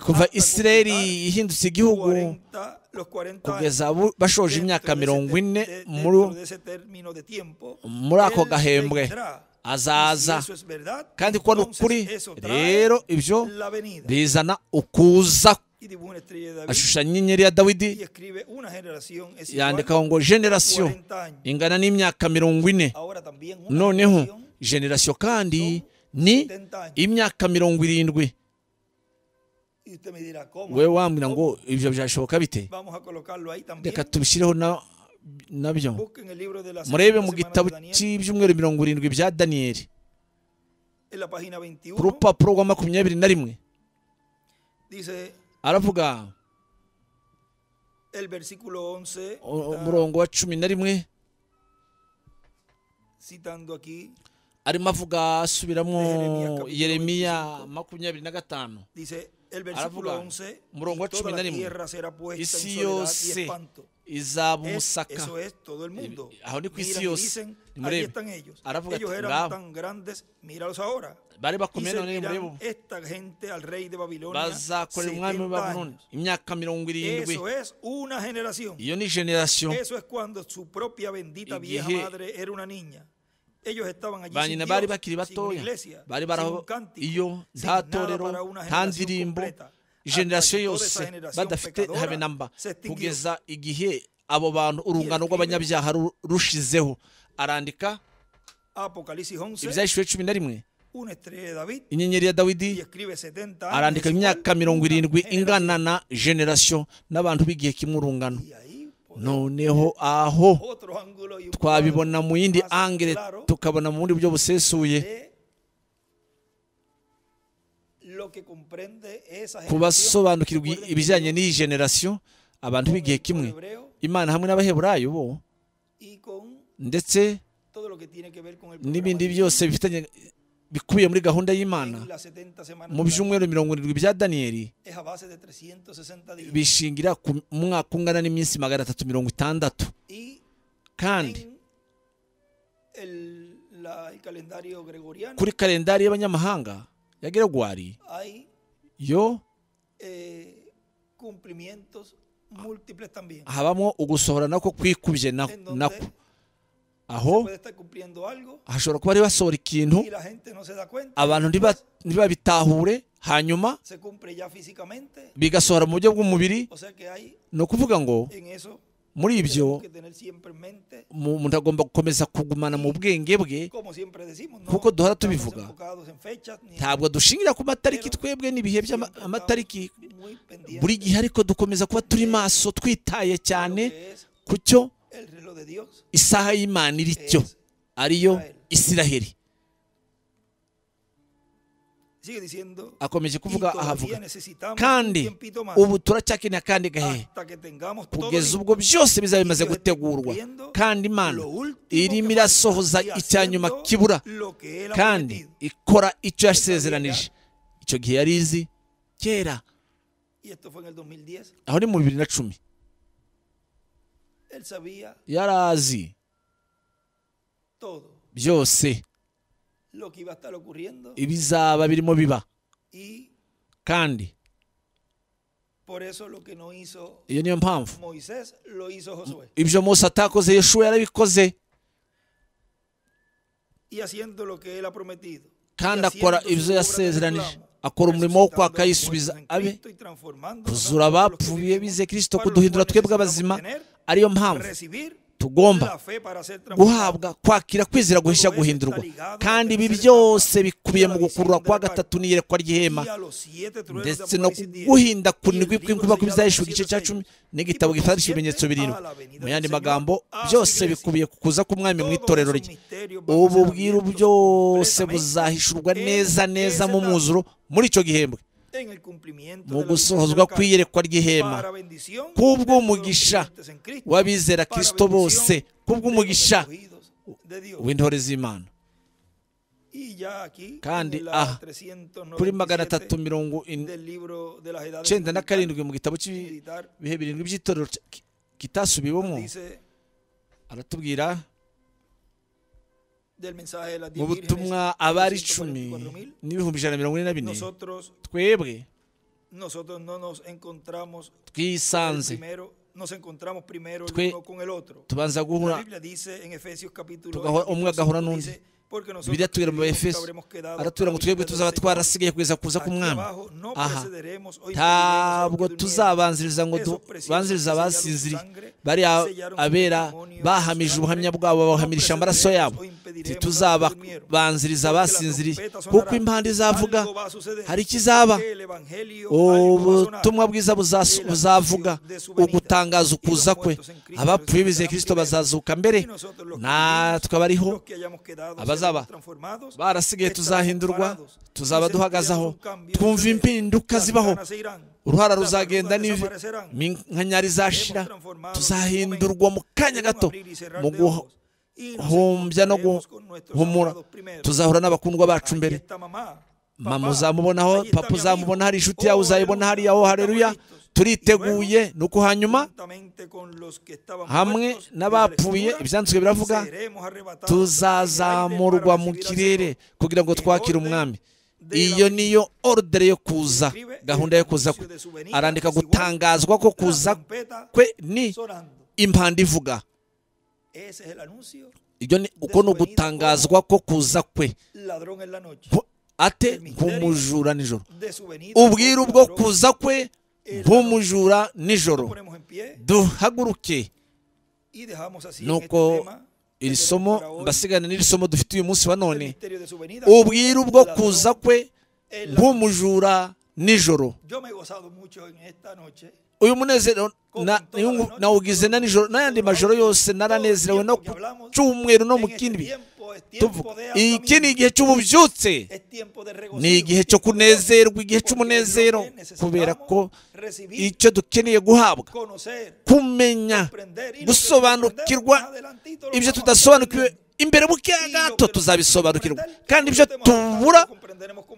kuva hasta isireli completar ihindutse igihugu 40 los 40 años. kugeza bu- bashoje Dentro imyaka de ese mirongo te- ine de- muri dentro de ese término de tiempo, muri ako él gahembwe vendrá. azaza. Y si eso es verdad, kandi kuba ni entonces ukuri eso trae rero ibyo la venida. bizana ukuza Y dibuja una estrella de David ashushanya inyenyeri ya dawidi y escribe una generación es igual yandikaho ngo generasiyo 40 años. ingana n'imyaka mirongo ine Ahora también una noneho generación generasiyo kandi ni 70 años. imyaka mirongo irindwi Y usted me dirá, ¿cómo? wowe wambwira ngo ibyo byashoboka bite Vamos a colocarlo ahí también. reka tubishyireho na- nabyo Busquen el libro de la murebe segunda mu semana gitabo de Daniel, cy'ibyumweru mirongo irindwi bya daniyeli en la página ku 21. rupapuro rwa makumyabiri na rimwe Dice aravuga el versículo 11, u- está umurongo wa cumi na rimwe citando aquí, arimo avuga asubiramo Yeremiya kapitolo yeremiya makumyabiri na gatanu dice, El aravuga versículo 11, umurongo wa y toda cumi na la rimwe tierra será puesta isi en soledad y yose espanto. izaba Es, umusaka eso es todo el mundo. I- aho ni ku Miran isi y yose. dicen, ahí Nimurebe. están ellos. Aravuga Ellos ati, eran "Ngabo." tan grandes, míralos ahora. bari Y bakomeye none nimurebe servirán ubu esta gente al rey de Babilonia bazakorera umwami 70 wa babuloni años. imyaka mirongo irindwi Eso es una generación. iyo ni generasiyo Eso es cuando su propia bendita Igihe- vieja madre era una niña. Ellos estaban allí ba sin nyina bari Dios, bakiri sin una batoya iglesia, bari sin un baraho cántico, iyo sin nta nada torero para una nta generación ndirimbo completa. Hasta generasiyo que toda esa yose generación badafite pecadora habe namba se extinguió. kugeza igihe abo bantu urungano escribe- rw'abanyabyaha ru- rushizeho arandika Apocalipsis 11, ibyahishwe cumi na rimwe una estrella de David, inyenyeri ya y dawidi escribe 70 años. arandika de su imyaka cual, mirongo una irindwi generación. ingana na generasiyo n'abantu b'igihe kimwe urungano Y ahí, pues, noneho aho otro ángulo y un twabibona cuadro mu yindi más angere claro tukabona mu bundi buryo busesuye de lo que comprende esa generación. kubasobanukirwa Recuerden que ibijyanye Dios n'iyi generasiyo abantu b'igihe con kimwe el hebreo imana hamwe n'abaheburayo bo y con ndetse todo lo que tiene que ver con el programa n'ibindi de byose bifitanye bikubiye muri gahunda y'imana en las 70 semanas mu de la- byumweru mirongo irindwi bya daniyeli es a base de 360 días bishingira ku mwaka ungana n'iminsi magana atatu mirongo itandatu y kandi en el, la- el calendario gregoriano kuri kalendari y'abanyamahanga ya geregwari hay yo eh, cumplimientos múltiples también. habamo ugusohora nako kwikubye na- en donde nako aho puede estar cumpliendo algo hashobora kuba bari basohora ikintu y la gente no se da cuenta. abantu ntiba- Después, ntibabitahure hanyuma se cumple ya físicamente. bigasohora mu buryo bw'umubiri O sea que hay ni ukuvuga ngo en eso muri tenemos ibyo que tener siempre en mente, mu- umuntu agomba gukomeza kugumana mu bwenge bwe como siempre decimos, no Kuko duhora estamos tubivuga. enfocados en fechas ni en ntabwo dushingira ku matariki twebwe n'ibihe by'amatariki muy pendientes buri gihe ariko dukomeza kuba turi maso de twitaye lo cyane que es ku cyo el reloj de Dios. isaha y'imana iri cyo ariyo isiraheli Sigue diciendo, akomeje y kuvuga todavía ahavuga necesitamos un kandi tiempito más ubu turacyakeneye akandi gahe hasta que tengamos todo kugeza listo. ubwo byose bizaba bimaze Dios esté gutegurwa cumpliendo kandi imana lo último irimo que irasohoza falta y icya nyuma haciendo kibura lo que Él ha kandi prometido. ikora icyo yasezeranije icyo gihe yari izi kera Y esto fue en el 2010. aho ni mu bibiri na cumi Él sabía yari azi todo byose lo que iba a estar ocurriendo ibizaba birimo biba y kandi por eso lo que no hizo iyo niyo mpamvu Moisés lo hizo Josué. ibyo Mose atakoze yeshuwa yarabikoze Y haciendo lo que Él ha prometido. kandi Y haciendo akora su ibyo obra de yasezeranije reclamo, akora umurimo wo kwaka resucitando yisubiza muertos en abe Cristo y transformando kuzura nosotros los que abapfuye vivimos, bize Kristo para los kuduhindura cuales twebwe abazima necesitamos tener, ariyo mpamvu recibir tugomba la fe para ser transformados. guhabwa kwakira kwizera guhisha guhindurwa kandi ibi byose bikubiye mu gukurura kwa gatatu n'iyerekwa ry'ihema Y a los siete truenos de ndetse no Apocalipsis 10, guhinda y kunigwi el libro kw'inkuba sellado kw'ibizahishwe con igice siete cya sellos. cumi Y n'igitabo por consiguiente, gifatisha ibimenyetso birindwi a la venida mu del yandi Señor, magambo a su byose iglesia. bikubiye ku kuza k'umwami mu Todos itorero esos rye misterios van a ser ubu bwiru abiertos byose completamente buzahishurwa en neza neza esa mu etapa, mwuzuro muri icyo gihembwe en el cumplimiento mu de la gusohozwa visión de la kw'iyerekwa carne, ry'ihema para bendición de todos kubw'umugisha los creyentes en Cristo, w'abizera para Kristo bose bendición kubw'umugisha de los escogidos de Dios. w'intore z'imana Y ya aquí, Kandi en aha, la kuri magana 397 atatu mirongo in- del libro de las edades icyenda na militares, karindwi mu gitabo cy'ibihe militar, birindwi by'itorero ki- kitasubiwemo dice aratubwira del mensaje de las mu diez vírgenes, butumwa abari 144.000, icumi n'ibihumbi ijana na mirongo ine na bine nosotros twebwe nosotros no nos encontramos el twisanze primero nos encontramos primero Twe- el uno con el otro tubanza la guhura Biblia dice en Efesios capítulo Tugahora- umwe agahura cinco, n'undi. dice, porque nosotros bibiliya atubwira mu creímos que efeso habremos quedado aratubwira ngo twebwe habilitados tuzaba del Señor. twarasigaye kugeza kuza Aquí k'umwami abajo no aha precederemos o impediremos a los ntabwo que durmieron. tuzabanziriza ngo du- Esos preciosos banzirize que sellaron su abasinziriye sangre, bari a- sellaron su abera testimonio bahamije con su ubuhamya sangre. bwabo No bahamisha amaraso precederemos yabo o impediremos a los que durmieron. ntituzabanziriza Porque las abasinziriye trompetas kuko sonarán. impanda izavuga Algo va a suceder. hari ikizaba El evangelio, algo va a sonar. ubutumwa bwiza buzasu- buzavuza ugutangaza ukuza kwe abapfuye bizeye kirisito bazazuka mbere natwe abariho abazaba abazaba barasigaye tuzahindurwa tuzaba duhagazeho twumva impinduka zibaho uruhara ruzagenda n'ivi nkanyari izashira tuzahindurwa mu kanya gato mu guhumbya no guhumura tuzahura n'abakundwa bacu mbere mama uzamubonaho papa uzamubona hari inshuti yawe uzayibona hariya aho hareruya turiteguye ni uko hanyuma hamwe n'abapfuye ibyanditswe biravuga tuzazamurwa mu kirere kugira ngo twakire umwami iyo niyo orudere yo kuza gahunda yo kuza kwe arandika gutangazwa ko kuza kwe ni impanda ivuga ibyo ni uko ni ugutangazwa ko kuza kwe ate nk'umujura nijoro ubwira ubwo kuza kwe nk'umujura nijoro duhaguruke nuko iri somo mbasigana n'iri somo dufite uyu munsi wa none ubwira ubwo kuza kwe nk'umujura nijoro uyu munezero nawugize na nijoro n'ayandi majoro yose naranezerewe no ku cyumweru no mu kindi iki ni igihe cy'ububyutse ni igihe cyo kunezerwa igihe cy'umunezero kubera ko icyo dukeneye guhabwa kumenya gusobanukirwa ibyo tudasobanukiwe imbere mu gato tuzabisobanukirwa kandi ibyo tubura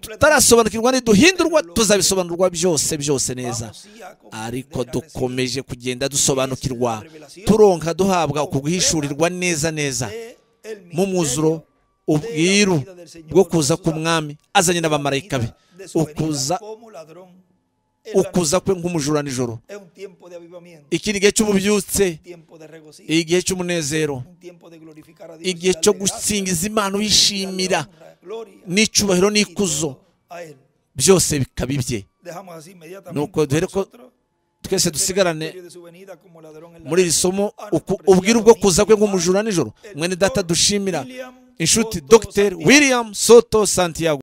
tutarasobanukirwa ntiduhindurwa tuzabisobanurwa byose byose neza ariko dukomeje kugenda dusobanukirwa turonka duhabwa uku guhishurirwa neza neza mu mwuzuro ubwiru bwo kuza ku mwami azanye n'abamarayika be ukuza ukuza kwe nk'umujura nijoro iki ni igihe cy'ububyutse igihe cy'umunezero igihe cyo gusingiza imana uyishimira n'icyubahiro n'ikuzo byose bikaba ibye nuko dore ko twese dusigarane muri iri somo ubwira ubwo kuza kwe nk'umujura nijoro mwene data dushimira inshuti dogiteri william soto santiago